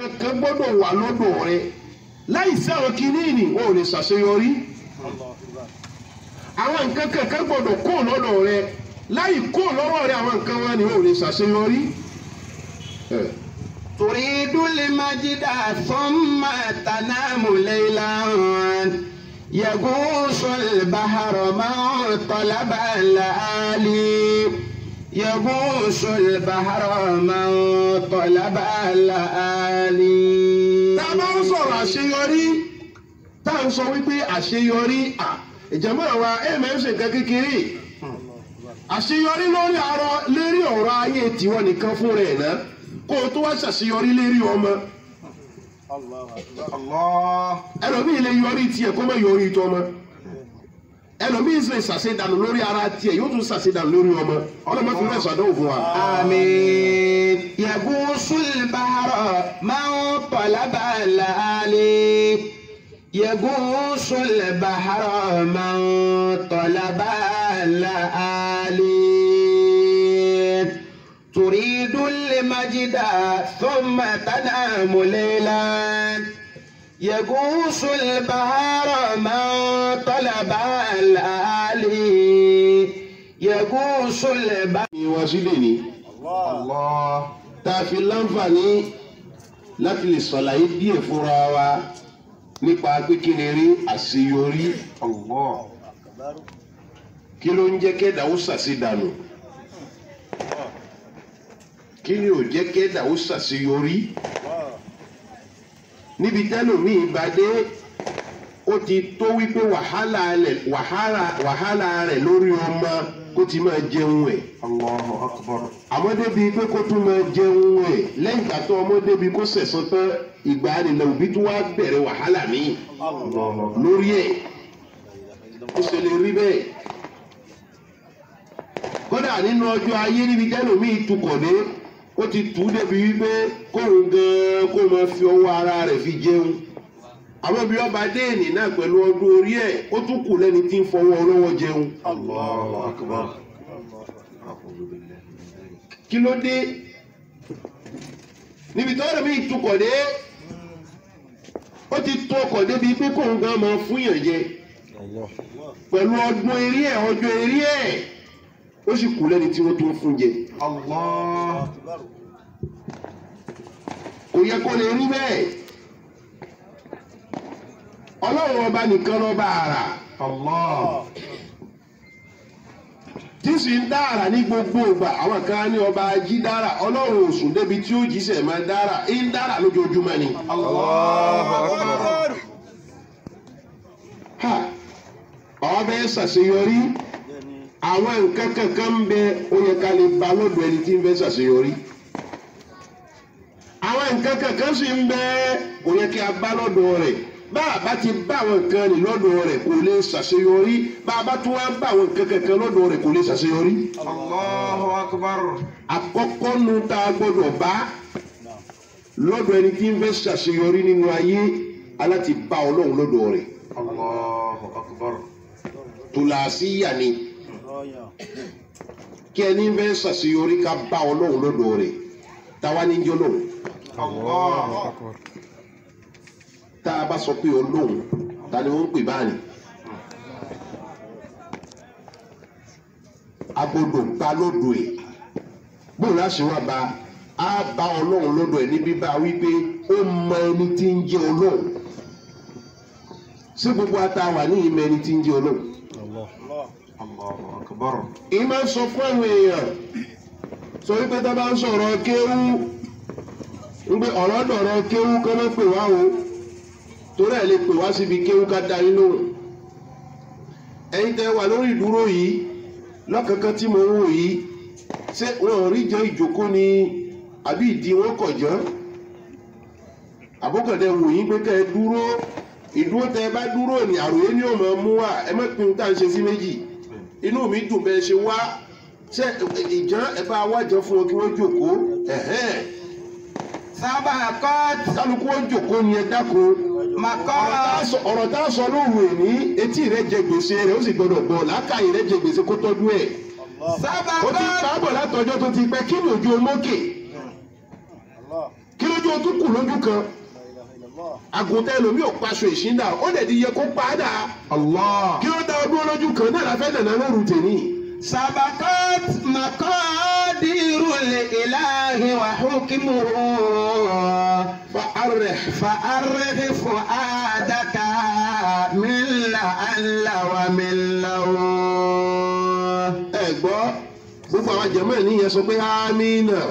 nǹkan kan gbọ́dọ̀ wà lọ́dọ̀ rẹ láì sí àwọn kìnìún ò lè ṣàṣeyọrí àwọn nǹkan kankan gbọ́dọ̀ kó lọ́dọ̀ rẹ láì kó lọ́wọ́ rẹ àwọn nǹkan wọn ni ò lè ṣàṣeyọrí. Eh. تريد المجد ثم تنام ليلا يغوص البحر من طلب الآلي يغوص البحر من طلب الآلي tá a bá ń sọ̀rọ̀ àṣeyọrí tá a ń sọ wípé àṣeyọrí à ìjàmbá wa ẹ̀ máa ń ṣe nǹkan kékeré àṣeyọrí lórí arọ lérí ọ̀rọ̀ ayé tiwọn nìkan fún rẹ̀ náà kó o tó wá ṣàṣeyọrí lérí ọmọ الله ẹlòmíì lè yọrí tiẹ̀ kó má yọrí tọmọ ẹlòmíì sì lè ṣàṣedànù lórí ara tiẹ̀ yóò tún ṣàṣedànù lórí ọmọ ọlọ́mọ fi rẹ̀ ṣàdánwò fún wa. آمين يغوص البحر من طلب الآلي يغوص البحر من طلب الآلي تريد المجد ثم تنام ليلا يغوص البحر من طلب الآلي يغوص البحر ìwà sílẹ̀ ni الله tá a fi láǹfààní láti lè ṣàlàyé díẹ̀ fúnra wa nípa pé kí ni rí àṣeyọrí الله kí ló ń jẹ́ kẹ́dà ó ṣàṣedànù kí ni ò jẹ́ kẹ́dà ó ṣàṣeyọrí níbi tẹ́lòmíì bá dé ó ti tó wípé wàhálà rẹ̀ wàhálà wàhálà rẹ̀ lórí ọmọ kó ti máa jẹun ẹ̀ الله أكبر àmọ́ débi pé kó tún máa jẹun ẹ̀ lẹ́yìn ìgbà tó ọmọ débi kó sẹ̀sán tán ìgbà nílẹ̀ òbí tó wá bẹ̀rẹ̀ wàhálà míì الله lórí ẹ̀ ó ṣe lè rí bẹ́ẹ̀. kódà nínú ọjọ́ ayé níbi tẹ́lòmíì tukọ̀ dé ó ti tù ú débi wípé kóun gan-an kó máa fi ọwọ́ ara rẹ̀ fi jẹun. àwọn bí ọba déènì náà pẹ̀lú ọdún orí ẹ̀ ó tún kù lẹ́ni tí ń fọwọ́ ọlọ́wọ́ jẹun. الله أكبر أعوذ بالله من ذلك kí ló dé níbi tí ọ̀rẹ́ mi tukọ̀ dé ó ti tó ọkọ̀ débi pé kóun gan máa fún yàn jẹ الله pẹ̀lú ọdún eré ẹ̀ ọjọ́ eré ẹ̀ ó sì kú lẹ́ni tí wọ́n tó ń fún jẹ الله kò yẹ kó lè rí bẹ́ẹ̀ ọlọ́run ọba nìkan lọ́ba àrà الله tí sì ń dá àrà ní gbogbo ìgbà àwọn kan ní ọba ají dára ọlọ́run ò sùn débi tí ó jíṣẹ́ máa dára ń dára lójoojúmọ́ ni. الله أكبر ha àwọn bẹ́ẹ̀ ṣàṣeyọrí àwọn nǹkan kankan ń bẹ ó yẹ ká lè ba lọ́dọ̀ ẹni tí ń fẹ́ ṣàṣeyọrí àwọn nǹkan kankan sì ń bẹ ó yẹ kí a bá lọ́dọ̀ rẹ̀ bá a bá ti bá àwọn nǹkan ní lọ́dọ̀ rẹ̀ kò lè ṣàṣeyọrí bá a bá tún wá bá àwọn nǹkan kankan lọ́dọ̀ rẹ̀ kò lè ṣàṣeyọrí الله أكبر àkọ́kọ́ nu tá a gbọ́dọ̀ bá lọ́dọ̀ ẹni tí ń fẹ́ ṣàṣeyọrí nínú ayé aláti bá ọlọ́run lọ́dọ̀ rẹ̀ الله أكبر tòlàsíyà ni kí ẹni fẹ́ ṣàṣeyọrí ká bá ọlọ́run lọ́dọ̀ rẹ̀ táwa ní jẹ́ ọlọ́run الله أكبر tá a bá sọ pé ọlọ́run ta ni wọ́n ń pè báyìí. a gbọ́dọ̀ bá lọ́dọ̀ ẹ̀ bóun láṣẹ wá bá a bá ọlọ́run lọ́dọ̀ ẹ̀ níbí bá wípé ó mọ ẹni tí ń jẹ́ ọlọ́run ṣé gbogbo ata wà ní ìmọ̀ ẹni tí ń jẹ́ ọlọ́run. الله أكبر èyí máa ń sọ fún àwọn èèyàn sọ wípé tá a bá ń sọ̀rọ̀ kéwú ń gbé ọ̀rọ̀ dọ̀rọ̀ kéwú kọ́ ló pè wá o torí ẹ̀ lè pè wá síbi kéwú ká da yín lóhùn ẹ̀yin tẹ́ wà lórí ìdúró yìí lọ́kànkán tí mo ń wò yìí ṣé wọn ò rí jọ ìjókòó ni àbí ìdí wọn kọ̀ jọ́ àbúkọ̀dẹ wò yín pé kẹ́ ẹ dúró ìdúró tẹ́ ẹ bá dúró ní àròyé ni ó máa mú wá ẹ má pinnu tá à ń ṣe sí méjì inú mi dùn bẹ́ẹ̀ ṣe wá ṣe ìjọ ẹ bá wájọ fún wọn kí wọ́n jókòó ẹ̀hẹ́n. سبقت kálukú wọn jókòó ni ẹ dákun. مقام ọ̀rọ̀ tá a sọ lóru èní etí rẹ jẹ gbèsè rẹ ó sì gbọdọ̀ gbọ́ làákàyè rẹ jẹ gbèsè kó tọ́jú ẹ̀. ó ti سبقت pàbọ̀ látọjọ́ tó ti pẹ́ kí ni ojú omókè kí lójú o tún kù lójú kan àgùntàn ẹlòmíì ò paṣọ ìṣíndà ó dẹ̀ ti yẹ kó padà Allah. kí ló dá ọdún lójú kan náà la fẹ́ nàná lóru tèmi. سبقت مقادير الإله وحكمه فأرح فأرغ فؤادك من لعل ومن له ẹ gbọ́ gbogbo àwọn jẹ̀mọ́ ẹ̀ níyẹn sọ pé amínà.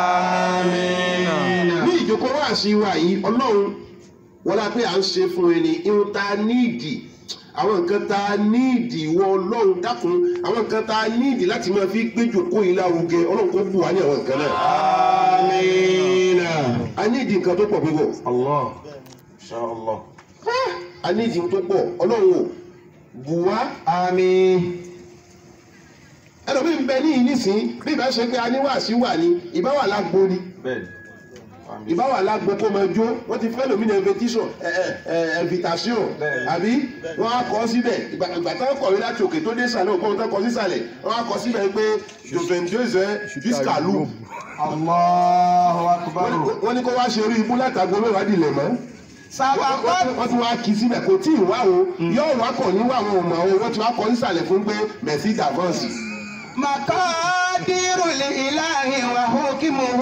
آمين ní ìjókòó wá sí wa yìí ọlọ́run wọlé pé à ń ṣe fún ẹni irun tá a níìdì àwọn nǹkan tá a níìdì ìwọ ọlọ́run dákun àwọn nǹkan tá a níìdì láti máa fi gbé jòkó yìí lárugẹ ọlọ́run kò bù wá ní àwọn nǹkan náà. آمين a níìdì nǹkan tó pọ̀ púpọ̀ Allah. Insha Allah. a níìdì tó pọ̀ ọlọ́run ò bù wá. آمين ẹlòmíì ń bẹ ní ìnísìn bí ìbá ṣe pé a ní wàásí wà ní ìbá wà lágbo ni Bẹ́ẹ̀ni. Àmín. ìbá wà lágbo kó máa jó wọ́n ti fẹ́ lómìnira invitation ẹ ẹ ẹ invitation Bẹ́ẹ̀ni. àbí wọ́n á kọ́ síbẹ̀ ìgbà ìgbà táwọn kọ̀wé láti òkè tó dé sàlẹ̀ òkú tó kọ́ sísàlẹ̀ wọ́n á kọ́ síbẹ̀ pé jovendose jusqu'à loup الله أكبر wọ́n ní kó wá ṣe orí ibú látàgbo mẹ́wàá dilẹ̀ mọ́ سبقت wọ́n ti wá kí síbẹ̀ kò tí ì wá o yóò wá kọ̀ ní wà wọn ò mọ̀ o wọ́n ti wá kọ́ sísàlẹ̀ fún pé merci d'avance. مقادير الإله وحكمه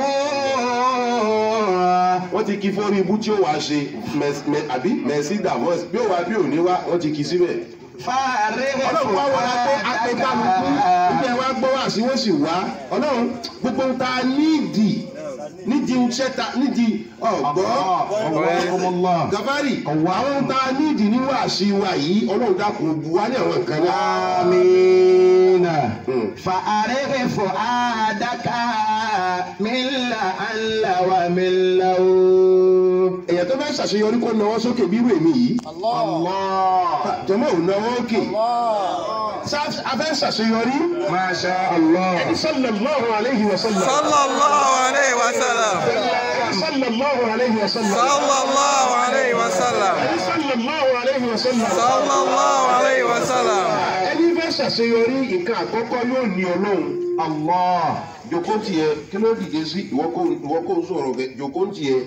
wọ́n ti kí fórí ibú tí ó wàá ṣe mẹ- mẹ- àbí merci d'avance bí ó wá bí ò ní wá wọ́n ti kí síbẹ̀. فارغ ọlọ́run wá wọlé pé apẹ̀kálukú nígbà wá gbọ́ wá sí wọ́n sì wá ọlọ́run gbogbo ń ta nídìí nídìí ń ṣẹ́ta nídìí ọ̀gbọ́ الله gàfárì àwọn ń ta nídìí ní wàásí wa yìí ọlọ́run dákun bu wá ní àwọn nǹkan náà. آمين Hmm. فأرغ فؤادك من لعل ومن له èèyàn tó fẹ́ ṣàṣeyọrí kó nawọ́ sókè bí irú èmi yìí الله jọmọ́ ò nawọ́ òkè Ṣá- a fẹ́ ṣàṣeyọrí ما شاء الله ẹni sallallahu alayhi wa sallam صلى الله عليه وسلم sallallahu alayhi wa sallam صلى الله عليه وسلم ẹni sallallahu alayhi wa sallam. صلى الله عليه وسلم ẹni fẹ́ ṣàṣeyọrí nǹkan àkọ́kọ́ yóò ní ọlọ́run الله jòkó tiẹ̀ kí ló dìde sí ìwọ kó ìwọ kó sọ̀rọ̀ bẹ jòkó tiẹ̀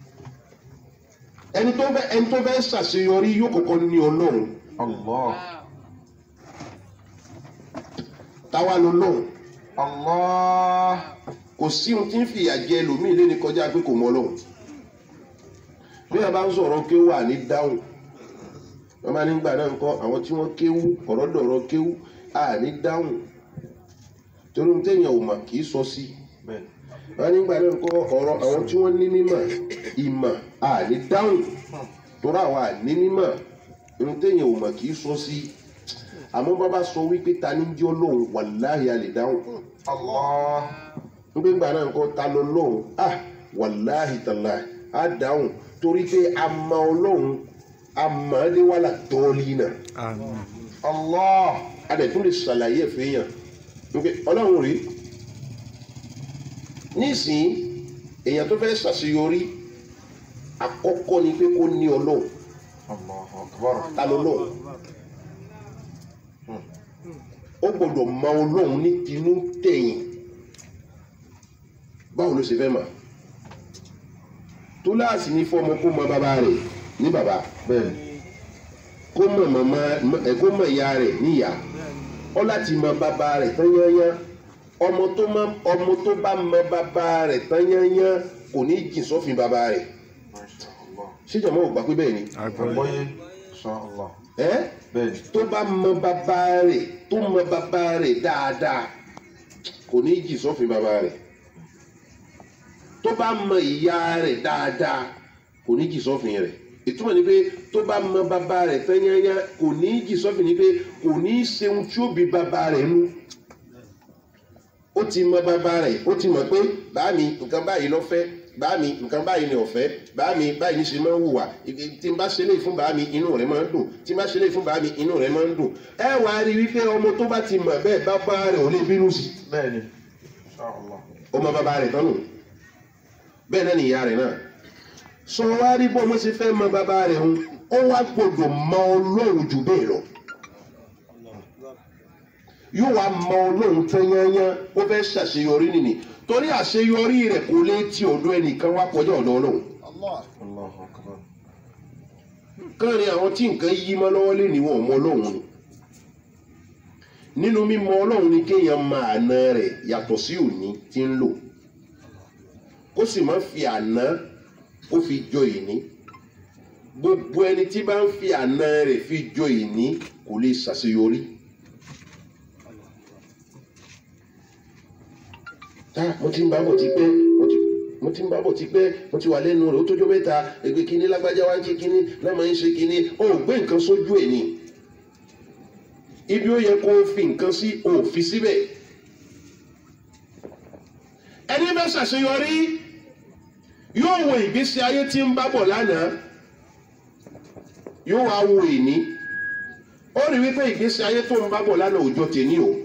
ẹni tó fẹ́ ẹni tó fẹ́ ṣàṣeyọrí yóò kọ́kọ́ ní ọlọ́run Allah. táwa ló lọ́run Allah. kò sí ohun tí ń fìyà jẹ ẹlòmíì lé ní kọjá pé kò mọ ọlọ́run bí wọn bá ń sọ̀rọ̀ kéwù àní dáhùn wọn bá nígbà náà ń kọ́ àwọn tí wọ́n kéwù ọ̀rọ̀ dọ̀rọ̀ kéwù àní dáhùn torí ohun téèyàn ò mà kì í sọ sí i Bẹ́ẹ̀ni. wọn nígbà náà kọ ọ̀rọ̀ àwọn tí wọ́n ní mímọ̀ ìmọ̀ àní dáhùn torí àwọn àní mímọ̀ ohun téèyàn ò mọ̀ kì í sọ sí àmọ́ bàbá sọ wípé ta ní jẹ́ ọlọ́run wàláhì a lè dáhùn Allah. nígbà ìgbà náà kọ ta lọ lọ́run ah wàláhì tàlà á dáhùn torí pé a mọ ọlọ́run a mọ̀ ẹ́ léwàlà tọ́ọ̀lì náà آمين Allah. a dẹ̀ tún lè ṣàlàyé ẹ̀ fẹ́yàn nígbà ọlọ́run rí nísìnyí èèyàn tó fẹ́ ṣàṣeyọrí àkọ́kọ́ ni pé kó ní ọlọ́run Allahu akbar. ta ló lọ́run ó gbọ́dọ̀ mọ ọlọ́run ní tinú tẹ̀yìn báwo ló ṣe fẹ́ mọ̀ túláàsì ní fọmọ kó mọ bàbá rẹ̀ ní bàbá Bẹ́ẹ̀ni. kó mọ màmá ẹ kó mọ ìyá rẹ̀ níyà ọ láti mọ bàbá rẹ̀ tán yányán ọmọ tó mọ ọmọ tó bá mọ bàbá rẹ̀ tán yányán kò ní jìn sọ́fin bàbá rẹ̀ Masha Allah. ṣéjọba ò gbà pé bẹ́ẹ̀ ni Àgbọ̀yé. Insha Allah. ẹ́ Bẹ́ẹ̀ni. tó bá mọ bàbá rẹ̀ tó mọ bàbá rẹ̀ dáadáa kò ní jìn sọ́fin bàbá rẹ̀ tó bá mọ ìyá rẹ̀ dáadáa kò ní jìn sọ́fin rẹ̀ ìtumọ̀ ni pé tó bá mọ bàbá rẹ̀ tán yányán kò ní jìn sọ́fin ni pé kò ní ṣeun tí ó bí bàbá rẹ̀ nú ó ti mọ bàbá rẹ̀ ó ti mọ̀ pé báàmì nǹkan báyìí ló fẹ́ báàmì nǹkan báyìí ni ọ̀fẹ́ báàmì báyìí ní ṣe máa ń hùwà Ì- tí n bá ṣe léyìí fún báàmì inú rẹ̀ máa ń dùn tí n bá ṣe léyìí fún báàmì inú rẹ̀ máa ń dùn ẹ wà á rí i wípé ọmọ tó bá ti mọ̀ bẹ́ẹ̀ bàbá rẹ̀ ò lè bínú sí Bẹ́ẹ̀ni. Insha Allah. ọmọ bàbá rẹ̀ tán nù bẹ́ẹ̀ náà ni ìyá rẹ̀ náà sọ wá rí bọ́ ọmọ ṣe fẹ́ mọ bàbá rẹ̀ ń ó wá gbọdọ̀ mọ ọlọ́run jù bẹ́ẹ̀ lọ yóò wá mọ ọlọ́run tán yányán ó fẹ́ ṣàṣeyọrí nìní torí àṣeyọrí rẹ̀ kò lè ti ọ̀dọ̀ ẹnìkan wá kọjá ọ̀dọ̀ ọlọ́run Allahu akbar. káàrin àwọn tí nǹkan yí mọ́ lọ́wọ́ lé ní wọn ò mọ ọlọ́run ni nínú mímọ̀ ọlọ́run ni kéèyàn máa àná rẹ̀ yàtọ̀ sí òní tí ń lò kó sì má fi àná kó fi jọ ìní gbogbo ẹni tí bá ń fi àná rẹ̀ fi jọ ìní kò lè ṣàṣeyọrí. tá mo ti ń bá bọ̀ ti pẹ́ mo ti mo ti ń bá bọ̀ ti pẹ́ mo ti wà lẹ́nu rẹ̀ ó tójọ́ mẹ́ta ẹgbẹ́ kínní lágbájá wá ń ṣe kínní lọ́mọ ń ṣe kínní ó gbé nǹkan sójú ẹ̀ ni ibi ó yẹ kó o fi nǹkan sí o ò fi síbẹ̀ ẹni bá ṣàṣeyọrí yóò wo ìgbésí ayé tí ń bá bọ̀ lánàá yóò wá wo ìní ó rí wípé ìgbésí ayé tó ń bá bọ̀ lánàá òjò tèmi o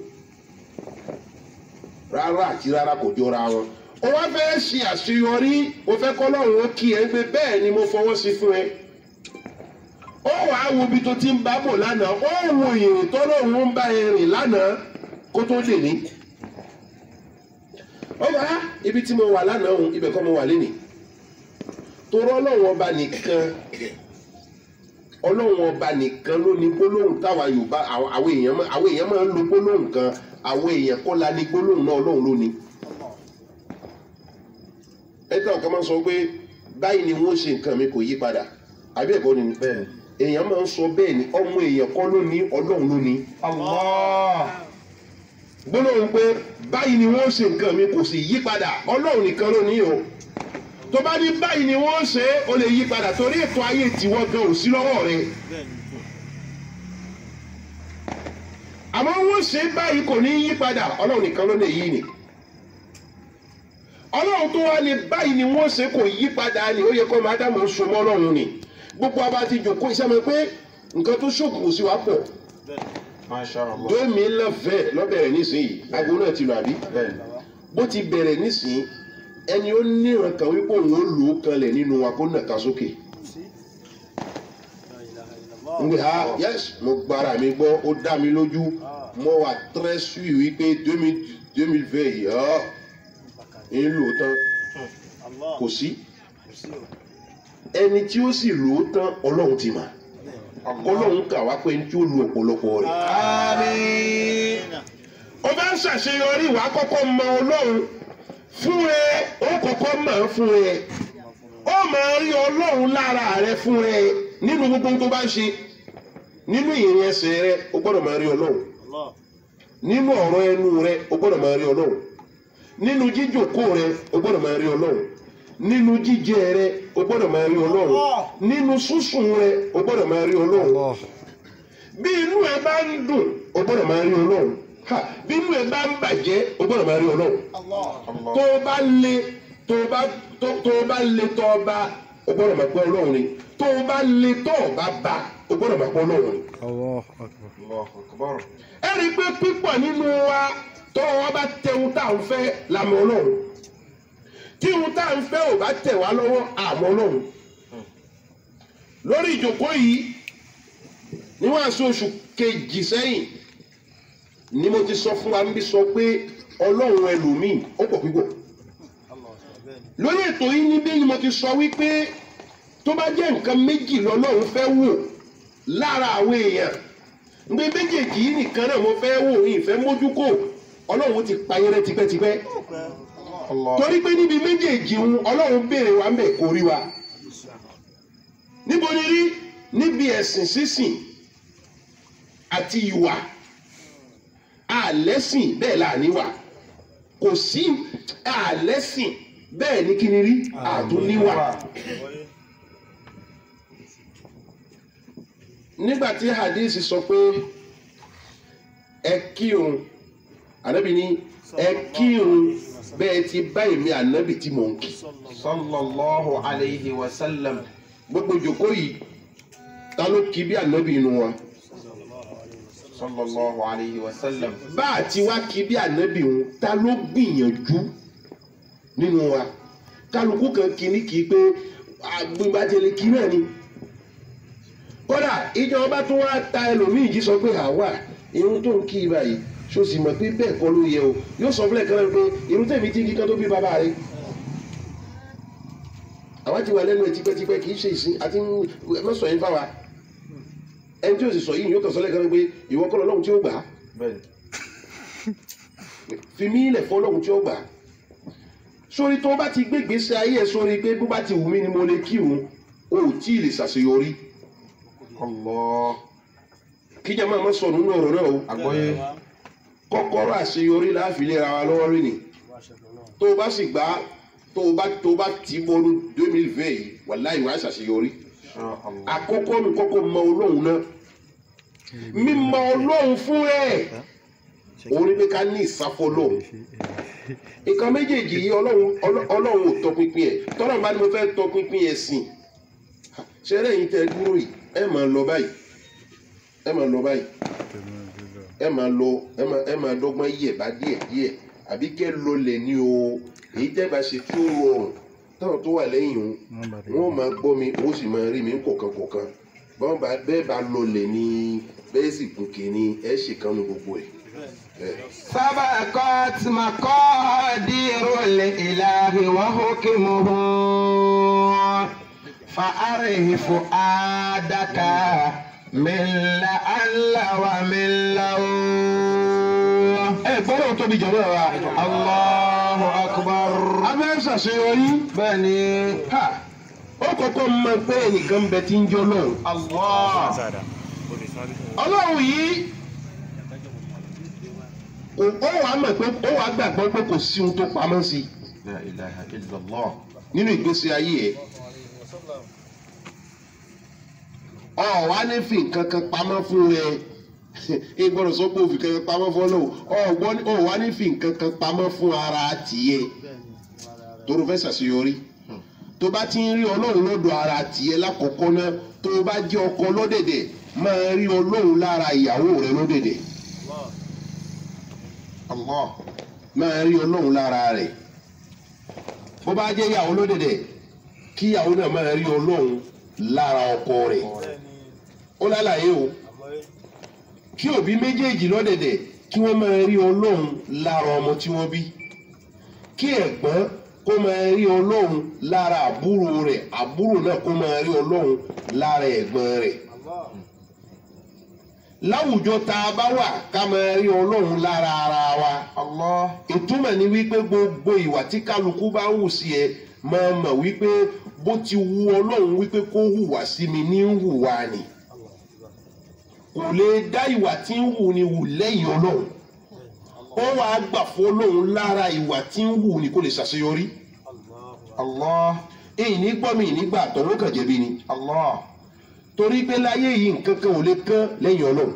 rárá àti rárá kò jọra wọn o wá fẹ́ ṣe àṣeyọrí o fẹ́ kọ́ lọ́run ó kí ẹ pé bẹ́ẹ̀ ni mo fọwọ́ sí fún ẹ ó wàá wo ibi tó ti ń bá bọ̀ lánàá ó wo ìrìn tó lọ́run ń bá ẹ rìn lánàá kó tó lè ní ó bá ibi tí mo wà lánàá òun ibẹ̀ kọ́ mo wà lénìí torọ́ ọlọ́run ọba nìkan ọlọ́run ọba nìkan ló ní gbólóhùn táwa yorùbá àwọn àwọn èèyàn máa- àwọn èèyàn máa ń lo gbólóhùn kan àwọn èèyàn kọ́ la ní gbólóhùn náà ọlọ́run ló ní. ẹ̀ka ọ̀kan máa ń sọ pé báyìí ni wọ́n ṣe nǹkan mi kò yí padà àbí ẹ̀kọ́ ni Bẹ́ẹ̀ni. èèyàn máa ń sọ bẹ́ẹ̀ ni ọmọ èèyàn kọ́ ló ní ọlọ́run ló ní. Allah. gbólóhùn pé báyìí ni wọ́n ṣe nǹkan mi kò sì yí padà ọlọ́run nìkan ló ní o tó bá ní báyìí ni wọ́n ṣe é ó lè yí padà torí ètò ayé tiwọn gan ò sí lọ́wọ́ rẹ àmọ́ wọ́n ṣe é báyìí kò ní yí padà ọlọ́run nìkan ló lè yí ni ọlọ́run tó wá ní báyìí ni wọ́n ṣe kò yí padà ni ó yẹ kó máa dámọ̀ so mọ́ ọlọ́run ni gbogbo abá ti jòkó iṣẹ́ mi pé nǹkan tó ṣòkùnkùn sí wa pọ̀ Masha Allah. domi lọ́fẹ̀ẹ́ lọ́bẹ̀rẹ̀ nísìnyí aago náà ti lọ àbí Bẹ́ẹ̀ni. bó ti bẹ̀rẹ̀ nísìnyí ẹni ó níran kan wípé òun ó lò ó kanlẹ̀ nínú wa kó nàka sókè n gbé ha yes mo gbára mi gbọ́ ó dá mi lójú mo wà très sûr wípé deux mille deux mille vingt yìí ọ́ ń lò ó tán kò sí ẹni tí ó sì lò ó tán ọlọ́run ti mà ọlọ́run kà wá pé ní tí ó lu ọ̀pọ̀lọpọ̀ rẹ̀. Àmín. ó bá ń ṣàṣeyọrí ìwà kọ́kọ́ mọ ọlọ́run fún ẹ ó kọ́kọ́ mọ̀ ọ́ fún ẹ ó máa rí ọlọ́run lára rẹ fún ẹ nínú gbogbo tó bá ń ṣe nínú ìrìn ẹsẹ̀ rẹ ó gbọ́dọ̀ máa rí ọlọ́run nínú ọ̀rọ̀ ẹnu rẹ ó gbọ́dọ̀ máa rí ọlọ́run nínú jíjòkó rẹ ó gbọ́dọ̀ máa rí ọlọ́run nínú jíjẹ rẹ ó gbọ́dọ̀ máa rí ọlọ́run nínú sísùn rẹ ó gbọ́dọ̀ máa rí ọlọ́run bí inú ẹ bá ń dùn o gbọ́dọ̀ máa rí ọlọ́run Ha, bí inú ẹ bá ń bàjẹ́ o gbọ́dọ̀ máa rí ọlọ́run tó o bá le tó o bá tó tó o bá le tó o bá o gbọ́dọ̀ máa pẹ́ ọlọ́run ni tó o bá le tó o bá bá o gbọ́dọ̀ máa pẹ́ ọlọ́run ni. Allahu akbar. ẹ rí i pé pípọ̀ nínú wa tó wọn bá tẹ ohun tá à ń fẹ́ làmọ́ ọlọ́run tí ohun tá à ń fẹ́ ò bá tẹ̀ wá lọ́wọ́ àmọ́ ọlọ́run lórí ìjókòó yìí níwọ̀n àṣọ oṣù kejì sẹ́yìn ni mo ti sọ fún wa níbi sọ pé ọlọ́run ẹlòmíì ó pọ̀ púpọ̀ lórí ètò yìí níbí ni mo ti sọ wípé tó bá jẹ́ nǹkan méjì lọ́lọ́run fẹ́ wò lára àwọn èèyàn gbé méjèèjì yìí nìkan náà mo fẹ́ wò ìfẹ́ mójúkò ọlọ́run ti pa yẹrẹ tipẹ́tipẹ́ Allah. torí pé níbi méjèèjì ń ọlọ́run béèrè wa ń bẹ̀ kó rí wa níbo ni rí níbi ẹ̀sìn sísìn àti ìwà àlẹ́sìn bẹ́ẹ̀ là níwà kò sí àlẹ́sìn bẹ́ẹ̀ ní kí ni rí àtúníwà nígbà tí hadith sọ pé ẹ kírun ànábì ní ẹ kírun bẹ́ẹ̀ ti bá èmi ànábì tí mò ń kí Sallallahu alayhi wa sallam. gbogbo ìjòkó yìí ta ló kí bí ànábì inú wa Sallallahu alayhi wa sallam. bá a ti wá kí bí ànábì òun ta ló gbìyànjú nínú wa kálukú kan kí ní kí pé agbègbàjẹlẹ kí náà ni kódà ìjọba tó wá ta ẹlòmíì jí sọ pé àwa irun tó ń kí ibà yìí ṣó sì mọ̀ pé bẹ́ẹ̀ kọ́ ló yẹ o yóò sọ fúnlẹ̀ kan náà pé irun tẹ̀mí tí kíkan tó bí bàbá rẹ̀ àwa ti wà lẹ́nu ẹ̀ tipẹ́tipẹ́ kì í ṣe ìsìn àti mẹ́sọ̀ yín fáwa ẹni tí o sì sọ yìí yóò kàn sọ lẹ́ẹ̀kan pé ìwọ kọ́ lọ́hùn tí ó gbà á bẹ́ẹ̀ni fi mí ilẹ̀ fún ọlọ́hùn tí ó gbà á sórí tó bá ti gbé ìgbésí ayé ẹ sórí pé bó bá ti wù mí ni mo lè kírun o ò tí ì lè ṣàṣeyọrí Allah kíjà máa má sọ nínú ọ̀rọ̀ náà o àgbọ́yé kọ́kọ́rọ́ àṣeyọrí láàfin lè ra wa lọ́wọ́ rí ni tó o bá sì gbá tó o bá tó o bá tì í bọ́ọ̀lù deux mille vingt yìí wàláhì wàá ṣàṣeyọrí Insha Allah àkọ́kọ́ mi kọ́kọ́ mọ ọlọ́run náà mímọ ọlọ́run fún ẹ̀ òun ni pé ká ní ìsáfọ́ ọlọ́run nǹkan méjèèjì yìí ọlọ́run ọlọ́- ọlọ́run ò tọpinpin ẹ̀ tọ́lọ́run bá ní mo fẹ́ tọpinpin ẹ̀ sìn ṣẹlẹ̀ yìí tẹ́ dúró yìí ẹ máa lọ báyìí ẹ máa lọ báyìí ẹ máa lọ ẹ máa ẹ máa dọ́gbọ́n yẹ̀ bá díẹ̀ díẹ̀ àbí kẹ́ lọlẹ̀ ní o èyí tẹ́ bá ṣe tí ó rọrùn táwọn tó wà lẹ́yìn o wọ́n máa gbọ́ mi wọ́n sì máa rí mi kọ̀ọ̀kan kọ̀ọ̀kan bọ́n bá bẹ́ẹ̀ bá lọlẹ̀ ní bẹ́ẹ̀ sì gòkè ní ẹ ṣe kan ní gbogbo ẹ̀. ẹ̀. سبقت مقادير الإله وحكمه فأره فؤادك من لعل ومن لو ẹ gbọ́dọ̀ tóbi jọ̀wọ́ wa. الله أكبر abẹ́ ṣàṣeyọrí بني ha ó kọ́kọ́ mọ pé ẹnìkan bẹ tí ń jọ lọ́hùn. الله ọlọ́run yìí kò ó wàá mọ̀ pé ó wàá gbàgbọ́ pé kò sí ohun tó pamọ́ sí i la ilaha illallah nínú ìgbésí ayé ẹ̀. ọ wá ní fi nǹkan kan pamọ́ fún ẹ ẹ gbọ́dọ̀ sọ pé òfin kankan pamọ́ fún ọlọ́run ọ gbọ́ ọ wá ní fi nǹkan kan pamọ́ fún ara tiẹ̀ tó fẹ́ ṣàṣeyọrí tó bá ti ń rí ọlọ́run lọ́dọ̀ ara tiẹ̀ lákọ̀ọ́kọ́ náà tó bá jẹ́ ọkọ lọ́dẹ̀dẹ̀ máa rí ọlọ́run lára ìyàwó rẹ lọ́dẹ̀dẹ̀ Allah máa rí ọlọ́run lára rẹ̀ bó bá jẹ́ ìyàwó lódìdẹ̀ kí ìyàwó náà máa rí ọlọ́run lára ọkọ rẹ̀ ó lálàyé o kí òbí méjèèjì lọ́dẹ̀dẹ̀ kí wọ́n máa rí ọlọ́run lára ọmọ tí wọ́n bí kí ẹ̀gbọ́n kó máa rí ọlọ́run lára àbúrò rẹ̀ àbúrò náà kó máa rí ọlọ́run lára ẹ̀gbọ́n rẹ̀ láwùjọ tá a bá wà ká máa rí ọlọ́run lára ara wa Allah ìtumọ̀ ni wípé gbogbo ìwà tí kálukú bá ń hù sí ẹ máa mọ̀ wípé bó ti wu ọlọ́run wípé kó hùwà sí mi ní ń hùwà ni kò lè dá ìwà tí ń hù ni hù lẹ́yìn ọlọ́run ó wàá gbà fún ọlọ́run lára ìwà tí ń hù ni kó lè ṣàṣeyọrí Allah èyí ní gbọ́ mi ní gbà tọ́wọ́ kàn jẹ̀bi ni Allah torí pé láyé yìí nǹkan kan ò lè kán lẹ́yìn ọlọ́run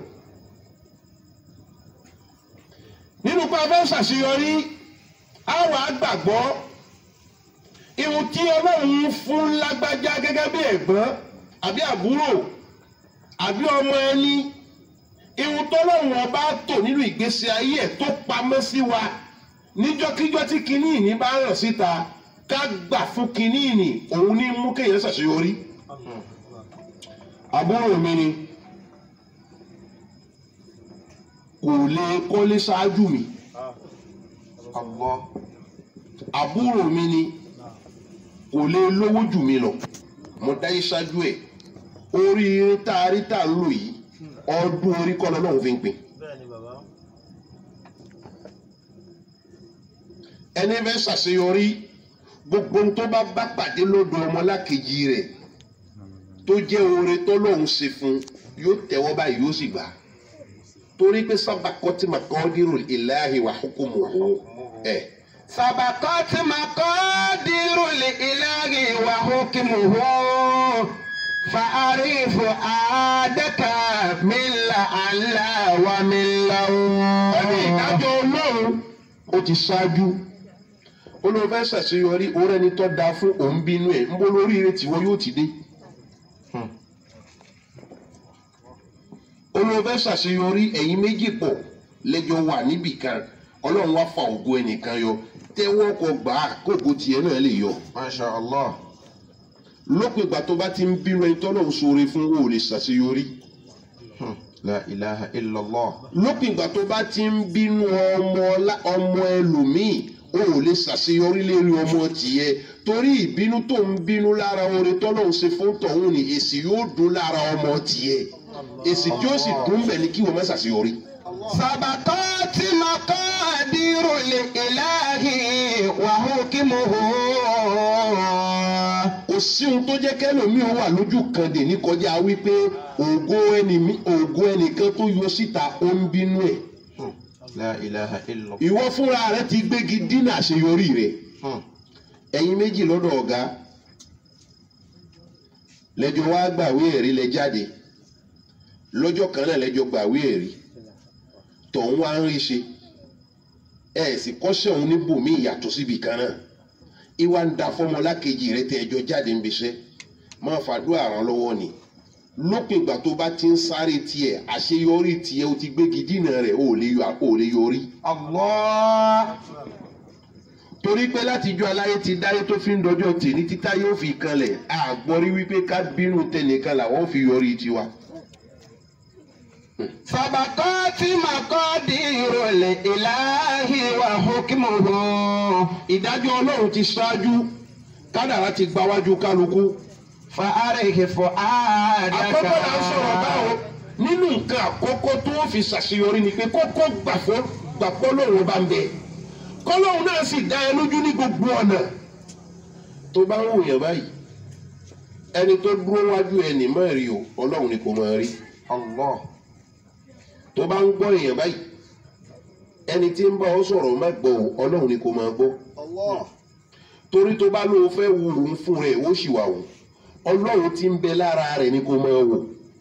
nínú pé a fẹ́ ṣàṣeyọrí a wà á gbàgbọ́ ihun tí ọlọ́run fún lágbájá gẹ́gẹ́ bí ẹ̀gbọ́n àbí àbúrò àbí ọmọ ẹni ihun tọ́lọ́run ọba tò nínú ìgbésí ayé ẹ̀ tó pamọ́ sí wa níjọ́kíjọ́ tí kinní ìní bá hàn síta ká gbà fún kinní ìní òun ní mú kéèyàn ṣàṣeyọrí àbúrò mi ni kò lè kọ́lé ṣáájú mi Allah àbúrò mi ni kò lè lówó jù mí lọ mo dáyé ṣáájú ẹ̀ oríire tá a rí tá a ń lò yìí ọdún orí kọ́ lọ́lọ́run fi ń pín. ẹni fẹ́ ṣàṣeyọrí gbogbo ohun tó bá bá pàdé lọ́dọ̀ ọmọlákejì rẹ̀ tó jẹ́ oore tọ́lọ́hún ṣe fún yóò tẹ́wọ́ báyìí yóò sì gbà torí pé sábà kọ́tí màkọ́dírù ìláhi wà hukumu ẹ̀ سبقت مقادير الإله وحكمه فأعرف عادك من لعل ومن لو ẹni ìdájọ́ ọlọ́run ó ti ṣáájú olóò fẹ́ ṣàṣeyọrí orí ẹni tó dáa fún òun bínú ẹ̀ ń bó lórí ire tìwọ́ yóò ti dé. olóò fẹ́ ṣàṣeyọrí ẹ̀yin méjì pọ̀ lẹ́jọ́ wà níbì kan ọlọ́run wá fa ògo ẹnìkan yọ tẹ́wọ́ kọ gbà á kókò tiẹ̀ náà lè yọ. Masha Allah lópin ìgbà tó bá ti ń bínú ẹni tọ́lọ́run ṣoore fún o ò lè ṣàṣeyọrí. Hmm. La ilaha illallah lópin ìgbà tó bá ti ń bínú ọmọ ọlá- ọmọ ẹlòmíì o ò lè ṣàṣeyọrí lérí ọmọ tìyẹ torí ìbínú tó ń bínú lára oore tọ́lọ́hún ṣe fún tọ̀hún ni èsì yóò dún lára ọmọ tìyẹ èsì tí ó sì dún bẹ̀ ni kí wọ́n má ṣàṣeyọrí. سبقت مقادير الإله وحكمه kò sí ohun tó jẹ́ kẹ́lòmíì wà lójú kan dè ní kọjá wípé ògo ẹni mi- ògo ẹnìkan tó yọ síta ó ń bínú ẹ̀ La ilaha illallah. ìwọ fúnra rẹ ti gbégi dínà àṣeyọrí rẹ ẹ̀yin méjì lọ́dọ̀ ọ̀gá lẹ́jọ́ wá gbàwé ẹ̀rí lẹ jáde lọ́jọ́ kan náà lẹ́jọ́ gbàwé ẹ̀rí tọ̀hún wá ń rí ṣe ẹ̀ sì kọ́ṣẹ́ òun níbòmí ìyàtọ̀ síbi kan náà ìwà ń da fọmọlákejì rẹ tẹ ẹjọ́ jáde ń bíṣẹ́ máa fàdúrà ràn lọ́wọ́ ni lópin ìgbà tó bá ti ń sáré tiẹ̀ àṣeyọrí tiẹ̀ o ti gbégi dínà rẹ̀ o ò lè yọ- o ò lè yọrí الله torí pé látijọ́ aláyé ti dáyé tó fi ń dọjọ́ tèmi títá yóò fi kanlẹ̀ àgbọ̀rí wípé ká bínú tẹnìkan làwọn fi yọrí tiwa. سبقت مقادير الإله وحكمه ìdájọ́ ọlọ́run ti ṣáájú kádàrá ti gbáwájú kálukú. فأريه فؤادك àkọ́kọ́ là ń sọ̀rọ̀ báwo nínú nǹkan àkọ́kọ́ tó fi ṣàṣeyọrí ni pé kókó gbàfọ́ gbàpọ́ lòun bá ń bẹ kọ́lọ́hún náà sì dá ẹ lójú ní gbogbo ọ̀nà. tó bá ń wòyàn báyìí ẹni tó dúró wájú ẹnì máa rí o ọlọ́run ni kò máa rí. Allah. tó bá ń gbọ́ èèyàn báyìí ẹni tí ń bá ọ sọ̀rọ̀ má gbọ́ o ọlọ́run ni kò máa gbọ́ torí tó bá lóun fẹ́ wo òun fún rẹ̀ ó sì wà wò ọlọ́run tí ń bẹ lára rẹ̀ ni kò máa wò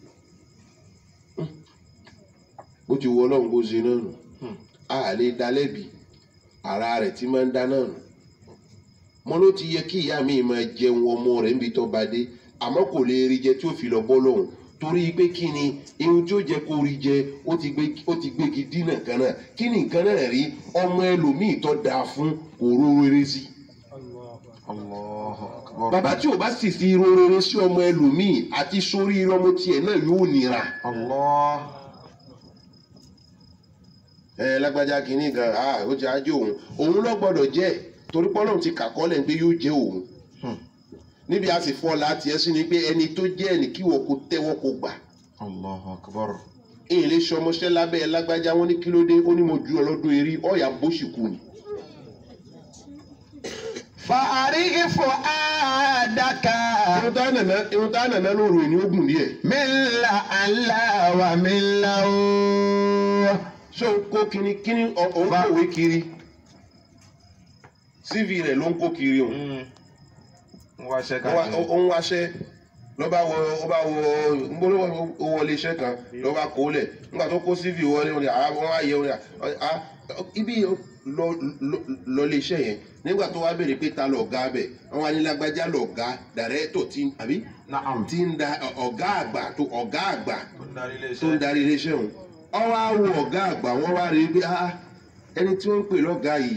bó ti wọ ọlọ́run kó ṣe náà nù a lè dá lẹ́bi ara rẹ̀ tí máa ń dá náà nù mo ló ti yẹ kí ìyá mi máa jẹun ọmọ rẹ̀ níbi tó bá dé àmọ́ kò lè rí jẹ tí ó fi lọ bọ́ lọ́hùn torí pé kí ni ihun tí ó jẹ kó rí jẹ ó ti gbé ó ti gbégi dínà kan náà kí ni nǹkan náà rí ọmọ ẹlòmíì tó dáa fún òró rere sí. Allahu akbar. bàbá tí ò bá sì fi ro rere sí ọmọ ẹlòmíì àti sórí ọmọ tiẹ̀ náà yóò nira. Allah. ẹ lágbájá kínní gan ah ó ti ajé òun òun ló gbọ́dọ̀ jẹ́ torí pọlọ́run ti kàkọ́lẹ̀ pé yóò jẹ́ òun Hmm. níbi a sì fọ́ láti ẹ sí ni pé ẹni tó jẹ́ ẹni kí wọ́n kó tẹ́wọ́ kó gbà Allahu akbar. èyí lè ṣe ọmọọṣẹ́ lábẹ́ ẹ lágbájá wọn ní kí ló dé ó ní mo ju ọlọ́dún eré ọ̀yà bóṣì kù ni. فأريه فؤادك irun tá nàná irun tá nàná lóru ẹ̀ ní ogun díẹ̀ من لعل ومن لو ṣé o kó kíní kíní ọ- òun kòwé kiri cv rẹ̀ ló ń kó kiri òun. ń wáṣẹ́ ó wá- káàkiri. ó ń wáṣẹ́ ló bá wọ ó bá wọ nbóló ó wọlé iṣẹ́ kan ló bá kó lẹ̀ nígbà tó kó cv wọlé wọn ni àwọn á yẹ wọn ni à ibi lọ lọ- lọ lé iṣẹ́ yẹn nígbà tó wá béèrè pé ta lọ̀gá bẹ̀ àwọn anilágbájá lọ̀gá dàrẹ́tọ̀ tí àbí Naam. tí ń da ọ̀gá àgbà tó ọ̀gá àgbà Tó ń darí ilé tó ń iṣẹ́. darí iléeṣẹ́ òun ọwọ́ á wo ọ̀gá àgbà wọ́n wá rí i pé ah ẹni tí wọ́n ń pè lọ́gàá yìí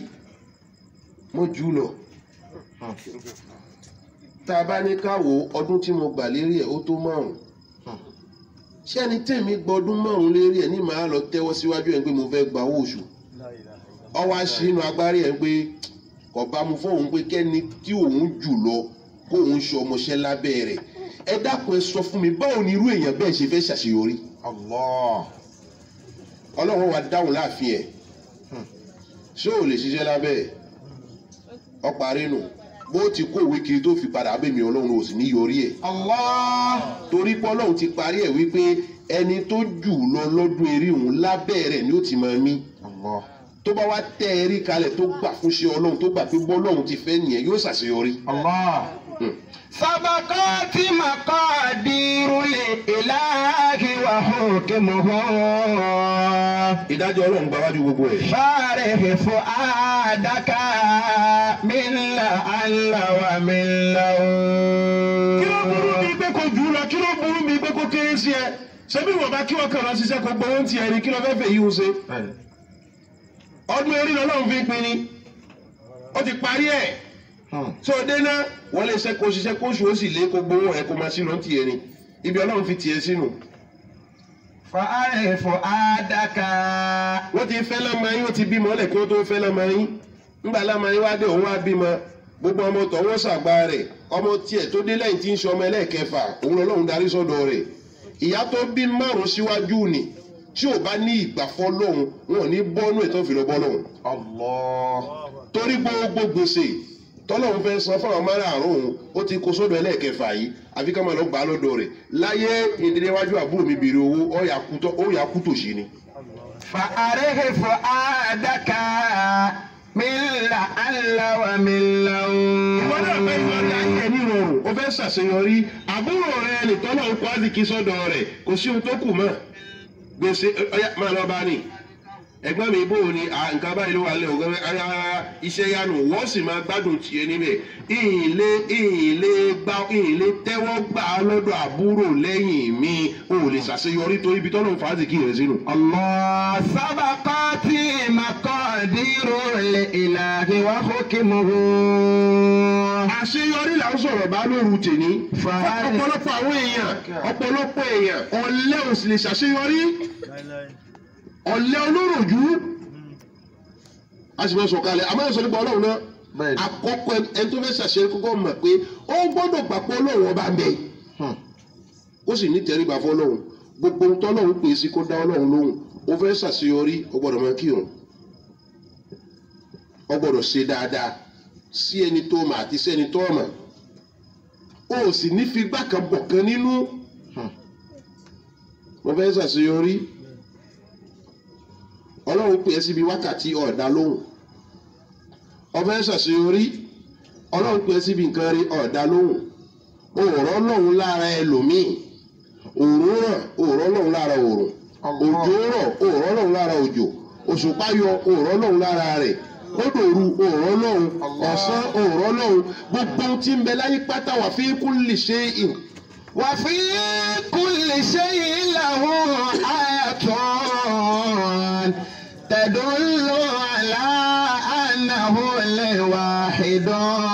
mo jù ú lọ Hmm. tá a bá ní ká wo ọdún tí mo gbà lérí ẹ̀ ó tó márùn Hmm. ṣé ẹni tèmi gbọdún márùn lérí ẹ̀ ní màá lọ tẹ́wọ́ síwájú ẹ̀ pé mo fẹ́ gba owó oṣù ọwọ́ aṣínú agbárí ẹ̀ pé kò bá mu fóun pé kẹ́ni tí òun jù lọ kóun ṣe ọmọọṣẹ́ lábẹ́ rẹ̀ ẹ dákun ẹ sọ fún mi báwo ni irú èèyàn bẹ́ẹ̀ ṣe fẹ́ ṣàṣeyọrí Allah. ọlọ́run wa dáhùn láàfin ẹ̀ Hmm. ṣé ò lè ṣiṣẹ́ lábẹ́ ẹ̀ ọparí nù bó ti kó òwe kiri tó fi padà abẹ́mi ọlọ́run ò sì ní yọrí ẹ̀ Allah torí pé ọlọ́run ti parí ẹ̀ wípé ẹni tó jù lọ lọ́dún eré òun lábẹ́ rẹ̀ ni ó ti máa mí Allah. tó bá wá tẹ́ ẹ rí kalẹ̀ tó gbà fún ṣe ọlọ́run tó gbà pé bọ́lọ́run ti fẹ́ nìyẹn yóò ṣàṣeyọrí. Allah. Hmm. سبقت مقادير الإله وحكمه ìdájọ́ ọlọ́run gba wájú gbogbo ẹ̀. فارغ فؤادك من لعل ومن لو kí ló burú mi pé kò jù ú lọ kí ló burú mi pé kò kéré sí ẹ ṣebí wọn bá kí wọn kàn lọ ṣiṣẹ́ kó gbowó ti ẹni kí ló fẹ́ fẹ́ yí o ṣe. Bẹ́ẹ̀ni. ọdún eré lọ́lọ́run fi ń pin ni ó ti parí ẹ̀ Hmm. tó o dé náà wọ́n lè ṣe kó ṣiṣẹ́ kó oṣù ó sì lé kó gbowó ẹ̀ kó máa sí lọ́n tiẹ̀ ni ibi ọlọ́run fi tiẹ̀ sínú. فارغ فؤادك wọ́n ti fẹ́ lọ́mọ yín ó ti bímọ ọ́lẹ̀ kí wọ́n tó fẹ́ lọ́mọ yín ńgbà lámàrin wá dé òun wá bímọ gbogbo ọmọ tọwọ́ sàgbà rẹ̀ ọmọ tiẹ̀ tó dé lẹ́yìn tí ń ṣe ọmọ ẹlẹ́ẹ̀kẹfà òun lọ́lọ́run darí sọ́dọ̀ rẹ̀ ìyá tó bí márùn síwájú ni tí ò bá ní ìgbàfọ́ lọ́hùn wọn ò ní bọ́nú ètò ìfìlọ́ bọ́ lọ́hùn Allah. torí gbogbo gbèsè tọ́lọ́hún fẹ́ san fún àwọn márààrún òun ó ti kó sódò ẹlẹ́ẹ̀kẹfà yìí àfi ká máa lọ gbà á lọ́dọ̀ rẹ̀ láyé ìdíléwájú àbúrò mi bèrè owó ó yà kú tọ́- ó yà kú tòṣì ni. فأره فؤادك من لعل ومن ìwọ náà fẹ́ yọrí ayé ẹ̀ nírọ̀rùn ó fẹ́ ṣàṣeyọrí àbúrò rẹ̀ nìtọ́lọ̀ ń kọ́ àdìkí sọ́dọ̀ rẹ̀ kò sí ohun tó kù mọ́ gbèsè ọyá máa lọ bá ní ẹ̀gbọ́n mi bò ní à, nǹkan báyìí ló wà lẹ ògbẹ ara iṣẹ́ yanu wọ́n sì máa gbádùn tiẹ̀ níbẹ̀ ìhìnlé ìhìnlé gbá ìhìnlé tẹ́wọ́ gbà á lọ́dọ̀ àbúrò lẹ́yìn mi ò lè ṣàṣeyọrí torí ibi tọ́lọ̀ ń fa àdìkí rẹ̀ sínú. الله سبقت مقادير الإله وحكمه àṣeyọrí là ń sọ̀rọ̀ bá lóru tèmi. Fàárẹ̀. ọ̀pọ̀lọpọ̀ àwọn èèyàn ọ̀pọ̀lọpọ̀ èèyàn ọ̀lẹ ò sì lè ṣàṣeyọrí ọ̀lẹ olóròjú. a sì máa sọ̀kalẹ̀ àmọ́ ẹ̀sọ́ nípa ọlọ́run náà Bẹ́ẹ̀ni. àkọ́kọ́ ẹni tó fẹ́ ṣàṣeyọrí kọ́kọ́ mọ̀ pé ó gbọ́dọ̀ gbà pé ọlọ́run ọba ń bẹ ó sì ní tẹríba fún ọlọ́run gbogbo ohun tọ́lọ́run pè é sí kó dá ọlọ́run lóhùn ó fẹ́ ṣàṣeyọrí ó gbọ́dọ̀ máa kírun ó gbọ́dọ̀ ṣe dáadáa sí ẹni tó mà àti sí ẹni tó mà ó sì ní fi gbàkan bọ̀kan nínú mo fẹ́ ṣàṣeyọrí ọlọ́run pè é síbi wákàtí ọ̀dà lóhùn ó fẹ́ ṣàṣeyọrí ọlọ́run pè é síbi nǹkan rí ọ̀dà lóhùn òòrọ̀ ọlọ́run lára ẹlòmíì òòrùn ràn òòrọ̀ ọlọ́run lára òòrùn òjò rọ̀ òòrọ̀ ọlọ́run lára òjò òṣùpá yọ òòrọ̀ ọlọ́run lára rẹ̀ kódòru òòrọ̀ ọlọ́run ọ̀sán òòrọ̀ ọlọ́run gbogbo ohun tí ń bẹ láyé pátá wà fi kulli shay'in وفي كل شيء له آية تدل على أنه الواحد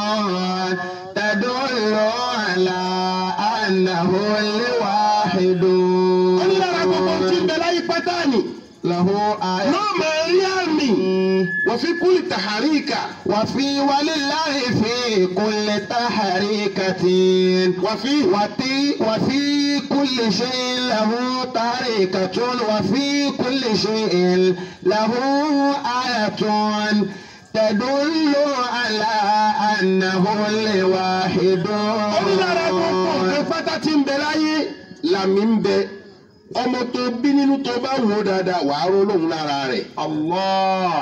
تدل على أنه الواحد ọlọ́run gbogbo ohun tí ń bẹ láyé pátá ni له آية náà máa rí àmì wà fi kulli taharika وفي ولله في كل تحريكة wà fi وفي وفي كل شيء له طريقة وفي كل شيء له آية تدل على أنه الواحد ọlọ́run gbogbo nǹkan pátá tí ń bẹ láyé làmì ń bẹ ọmọ tó bí nínú tó bá wò ó dáadáa wàá rọ́ lóhùn lára rẹ̀. الله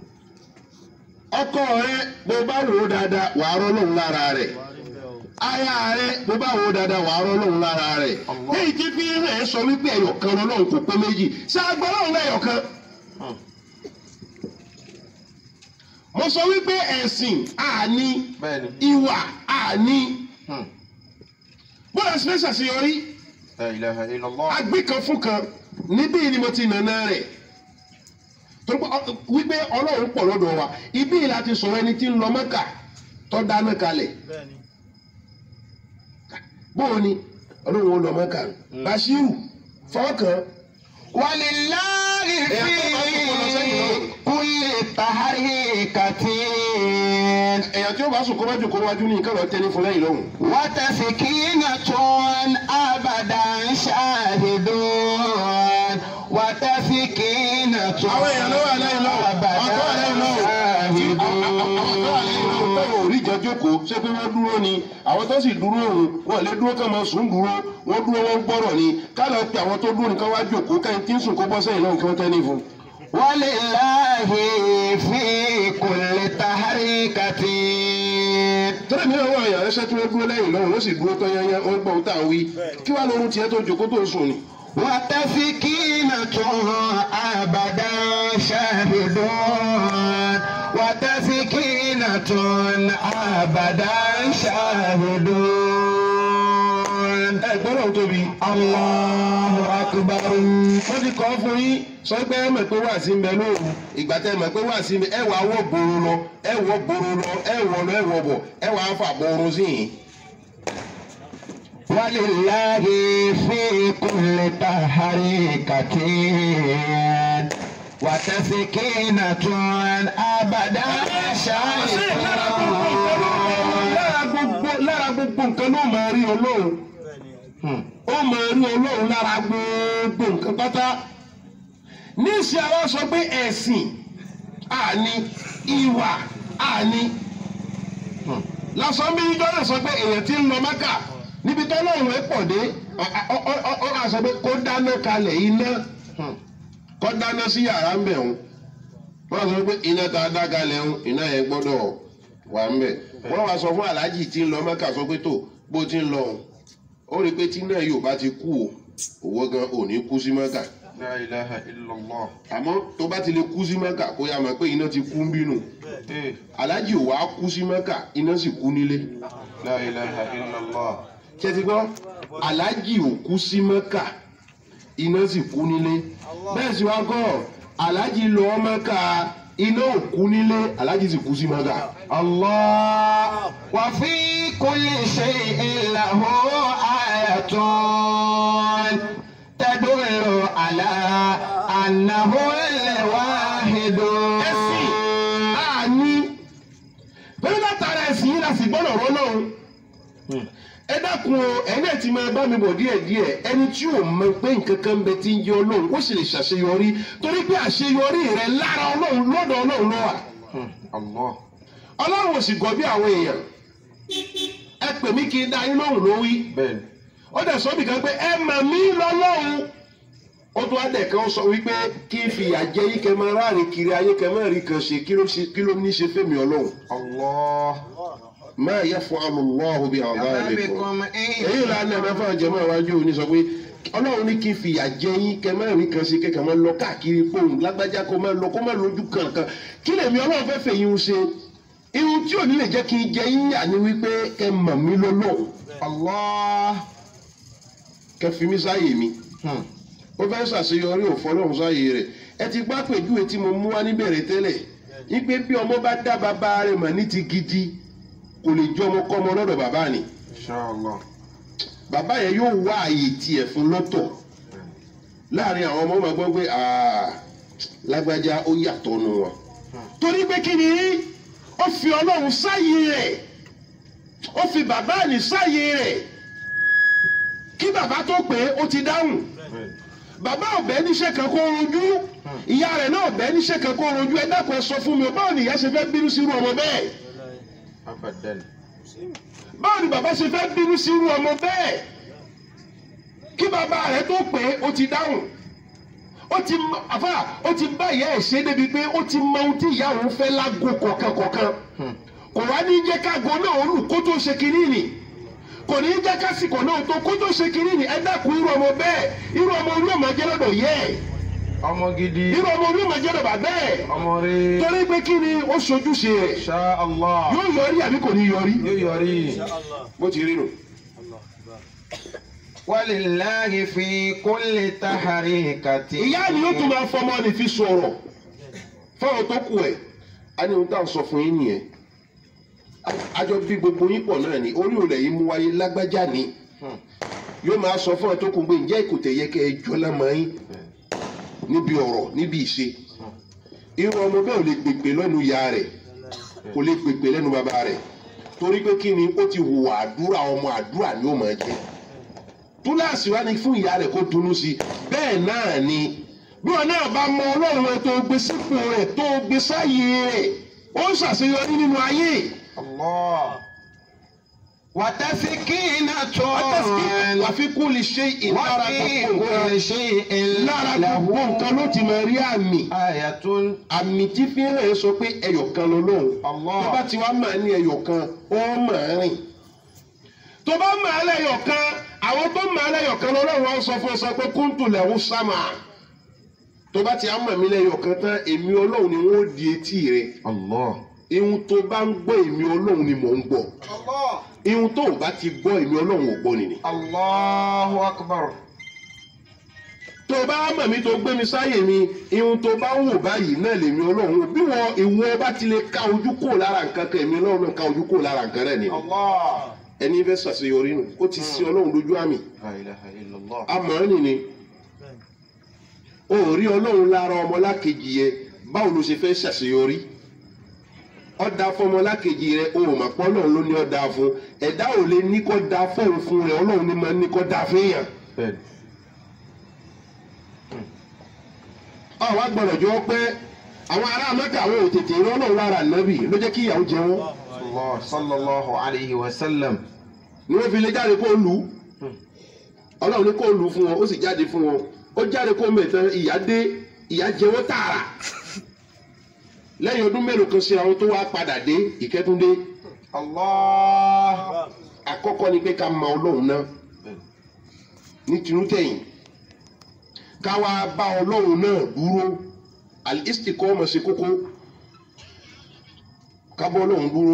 ọkọ rẹ bó bá wò ó dáadáa wàá rọ́ lóhùn lára rẹ̀ aya rẹ bó bá wò ó dáadáa wàá rọ́ lóhùn lára rẹ̀ èyí tí fi hàn ẹ́ sọ wípé ẹ̀yọ̀kan lọ́lọ́run kò pé méjì ṣáàgbọ́n lọ́run lẹ́yọ̀kan. mo sọ wípé ẹ̀sìn àní Bẹ́ẹ̀ni. ìwà àní Hmm. bọ́lá sí fẹ́ ṣàṣeyọrí La ilaha illallah. agbé kan fún kan níbí ni mo ti nànà rẹ̀ torí pé ọ- wípé ọlọ́run pọ̀ lọ́dọ̀ wa ibí la ti sọ̀rọ̀ ẹni tí ń lọ mẹ́kà tó dáná kalẹ̀ bóun ni ọlọ́run ó lọ mẹ́kà Bashiru fọ́ọ̀kan ولله في كل تحريكة èèyàn tí ó bá sùn kó wájú kó wájú ní nǹkan lọ tẹ́lẹ̀ fún lẹ́yìn lọ́hùn. وتسكينة أبدا شاهدون وتسكينة àwọn èèyàn ló wà lẹ́yìn lọ́hùn أبدا àwọn tó wà lẹ́yìn lọ́hùn tí àwọn tó wà lẹ́yìn lọ́hùn tó yóò rí ìjọ jókòó ṣé pé wọ́n dúró ni àwọn tó sì dúró òun wọn lè dúró kàn máa sùn dúró wọ́n dúró wọ́n gbọ́rọ̀ ni kálọ̀ pé àwọn tó dúró nìkan wá jókòó kẹ́yìn tí ń sùn kó bọ́ sẹ́yìn lọ́hùn kí wọ́n tẹ́ ní fún un. ولله في كل تحريكة tọ́lá mi náà wọ àyàn ẹṣẹ́ tí wọ́n dúró lẹ́yìn lọ́hùn wọ́n sì dúró tán yányá wọ́n gbọ́ ohun tá à ń wí kí wàá lóorun tiẹ̀ tó jókòó tó ń sùn ni. وتسكينة أبدا شاهدون وتسكينة أبدا شاهدون ẹ gbọ́dọ̀ ń tóbi. الله أكبر wọ́n ti kọ́ fún yín sọ pé ẹ mọ̀ pé wà sí ń bẹ lóru ìgbà tẹ́ ẹ mọ̀ pé wà sí ń bẹ ẹ wàá wọ́ gbòòrò lọ ẹ wọ́ gbòòrò lọ ẹ wọ́ lọ ẹ wọ́ bọ̀ ẹ wàá fà gbòòrò sí yìí. ولله في كل تحريكة وتسكينة أبدا ṣé lára gbogbo nǹkan ló lára gbogbo lára gbogbo nǹkan ló máa rí ọlọ́run ó máa rí ọlọ́run lára gbogbo nǹkan pátá níṣẹ́ àwa sọ pé ẹ̀sìn àní ìwà àní lásán bí jọ́lẹ̀ sọ pé èèyàn ti ń lọ mẹ́kà níbi tó lọ́run ẹ̀ pọ̀ dé ọ ọ sọ pé kó dáná kalẹ̀ iná kó dáná sí yàrá ń bẹ̀ wọn wọ́n sọ pé iná tá a dá kalẹ̀ ń iná yẹn gbọ́dọ̀ wà ń bẹ̀ wọ́n wá sọ fún aláàjì tí ń lọ mẹ́kà sọ pé tó bó ti ń lọ òun ó rí i pé tí náà yóò bá ti kú o òwò gan ò ní kú sí mẹ́kà La ilaha illallah. àmọ́ tó bá ti lè kú sí mẹ́kà kó yá mọ̀ pé iná ti kú ń bínú Eh, aláàjì ò wá kú sí mẹ́kà iná sì kú nílé La ilaha illallah. ṣé ti gbọ́ aláàjì ò kú sí mẹ́kà iná sì kú nílé bẹ́ẹ̀ sì wá kọ́ aláàjì lọ mẹ́kà iná ò kú nílé aláàjì sì kú sí mẹ́kà. الله وفي كل شيء له آية تدل على أنه الواحد ẹ̀sìn àní pẹ̀lú látara ẹ̀sìn yìí láti gbọ́dọ̀ rọ́ náà ẹ dákun o ẹ̀yin ẹ̀ ti máa bá mi bọ̀ díẹ̀díẹ̀ ẹni tí ò mọ pé nǹkan kan ń bẹ tí ń jẹ́ ọlọ́run ó sì lè ṣàṣeyọrí torí pé àṣeyọrí rẹ lára ọlọ́run lọ́dọ̀ ọlọ́run ló wà Allah. ọlọ́run ò sì gọ̀ bí àwọn èèyàn ẹ pè mí kí n dá yín lóhùn ló wí Bẹ́ẹ̀ni. ó dẹ̀ sọ nìkan pé ẹ mà mí lọ́lọ́run ó tún adẹ̀ kan sọ wípé kí n fìyà jẹ yín kẹ máa ráàrin kiri ayé kẹ máa rí kan ṣe kí ló ṣe- kí ló ní ṣe fẹ́mi ọlọ́run Allah. máa yẹ fún amúlọ́ọ̀hún bí àwọn bá rẹ̀ kọ́ بكم إن èyí là ń lẹ́nu fún àjẹmọ́ iwájú òní sọ pé ọlọ́run ní kí n fìyà jẹ yín kẹ máa rí kan ṣe kẹ kẹ máa lọ káàkiri fóun lágbájá kó máa lọ kó máa lójú kankan kí lèmi ọlọ́run fẹ́ fẹ́ yín ṣe irun tí ò ní lè jẹ́ kí n jẹ yín yà ni wípé kẹ mọ̀ mí lọ́lọ́run الله kẹ fi mí sáyè mi ó fẹ́ ṣàṣeyọrí òfọlọ́run sáyè rẹ̀ ẹ ti gbá pèjúwe tí mo mú wá níbẹ̀rẹ̀ tẹ́lẹ̀ wípé bí ọmọ bá dá bàbá rẹ̀ mọ̀ ní ti gidi kò lè jẹ́ ọmọ kọ́mọ lọ́dọ̀ bàbá ni Inshallah. bàbá yẹn yóò wá àyè tiẹ̀ fún lọ́tọ̀ láàrin àwọn ọmọ ọmọ gbọ́ pé "Ah, lágbájá ó yàtọ̀ nu wọn. torí pé kí ni ó fi ọlọ́run sáyé rẹ̀ ó fi bàbá ní sáyé rẹ̀ kí bàbá tó pé ó ti dáhùn Bẹ́ẹ̀ni. bàbá ọ̀bẹ níṣẹ́ kan kó rojú ìyá rẹ̀ náà ọ̀bẹ níṣẹ́ kan kó rojú ẹ dákun ẹ sọ fún mi báwo ni ìyá ṣe fẹ́ bínú sírú ọmọ bẹ́ẹ̀ Abadan. báwo ni bàbá ṣe fẹ́ bínú sírú ọmọ bẹ́ẹ̀ kí bàbá rẹ̀ tó pé ó ti dáhùn ó ti mọ- àfà ó ti bá ìyá ẹ̀ ṣe débi pé ó ti mọ ohun tí ìyá òun fẹ́ lágbo kọ̀ọ̀kan kọ̀ọ̀kan kò wá ní jẹ́ kágo náà ó lù kó tó ṣe kínní nì kò ní jẹ́ kásìkò náà tó kó tó ṣe kínní nì ẹ dákun irú ọmọ bẹ́ẹ̀ irú ọmọ orí ọmọ jẹ́ lọ́dọ̀ yẹ ẹ̀ Ọmọ gidi. irú ọmọ orí ọmọ jẹ́ lọ́dọ̀ bàbá ẹ̀ Ọmọ rẹ̀. torí pé kí ni ó ṣojúṣe rẹ̀ Insha Allah. yóò yọrí àbí kò ní yọrí Yóò yọrí. bó ti rí nù. ولله في كل تحريكة ìyá ni yóò tún máa fọmọ ní fi sọ̀rọ̀ fáwọn tó kù ẹ̀ á ní ohun tá à ń sọ fún yín nìyẹn àjọ bí gbogbo yín pọ̀ náà ni orí òòlẹ̀ yìí mú wáyé lágbájá ni yóò máa sọ fún ọ tó kù pé ǹjẹ́ ìkòtẹ̀ yẹ kẹ́ ẹ jọ lámọ́ yín níbi ọ̀rọ̀ níbi ìṣe irú ọmọ bẹ́ẹ̀ ò lè gbègbè lẹ́nu ìyá rẹ̀ kò lè gbègbè lẹ́nu bàbá rẹ̀ torí pé kí ni ó ti hùwà àdúrà ọmọ àdúrà ni ó máa jẹ́ túláàsì wá ní fún ìyá rẹ̀ kó dunú sí i bẹ́ẹ̀ náà ni bí wọn náà bá mọ ọlọ́run rẹ̀ tó gbé sípò rẹ̀ tó gbé sáyé rẹ̀ ó ń ṣàṣeyọrí nínú ayé Allah. وتسكينة àfikún lè ṣe ìlara وفي gbogbo كل nǹkan شيء lára gbogbo nǹkan ló ti máa rí àmì آية àmì tí fi ń rẹ̀ sọ pé ẹyọ̀kan lọ́lọ́run Allah. tó bá ti wá máa ní ẹyọ̀kan ó máa rìn tó bá máa lẹ́yọ̀kan àwọn tó máa lẹ́yọ̀kan lọ́lọ́run wọn sọ fún ọ sọ pé kúntù lẹ́hún sámà tó bá ti á mọ̀ mí lẹ́yọ̀kan tán èmi ọlọ́run ni wọ́n di etí rẹ̀ Allah. ihun tó bá ń gbọ́ èmi ọlọ́run ni mò ń gbọ́ ihun tó o bá ti gbọ́ èmi ọlọ́run ò gbọ́ nìyí Allahu akbar. tó o bá mọ̀ mí tó gbé mi sáyè mi ihun tó bá ń wò báyìí náà lèmi ọlọ́run wò bí wọn ìwọ bá ti lè ká ojú kò lára nǹkan kan èmi ọlọ́run náà ká ojú kò lára nǹkan rẹ̀ nìyí Allah. ẹni fẹ́ ṣàṣeyọrí nù ó ti sí ọlọ́run lójú àmì La ilaha illallah. àmọ́ nìyí o ò rí ọlọ́run lára ọmọlákejì yẹ báwo ló ṣe fẹ́ ṣàṣeyọrí ọ̀dà fọmọlákejì rẹ o ò mà pọ́ ọlọ́run ló ní ọ̀dà fún ẹ̀dá ò lè ní kó da fóun fún rẹ ọlọ́run ní máa ní kó da fún yàn. bẹ́ẹ̀ni ọ̀ wá gbọ́dọ̀ jọ pé àwọn ará mẹ́ta àwọn ò tètè rí ọlọ́run lára nàbì ló jẹ́ kí ìyàwó jẹ wọ́n Allah sallallahu alayhi wa sallam ni wọ́n fi lè jáde kó lù ú ọlọ́run ní kó lù ú fún wọn ó sì jáde fún wọn ó jáde kó mẹ́tàn ìyá dé ìyá jẹ wọ́n tààrà lẹ́yìn ọdún mélòó kan sí àwọn tó wá padà dé ìkẹ́túndé Allah àkọ́kọ́ ni pé ká mọ ọlọ́run náà ní tinútẹ̀yìn ká wá bá ọlọ́run náà dúró al-istiqama ọmọ ṣe kókó ká bọ́ ọlọ́run dúró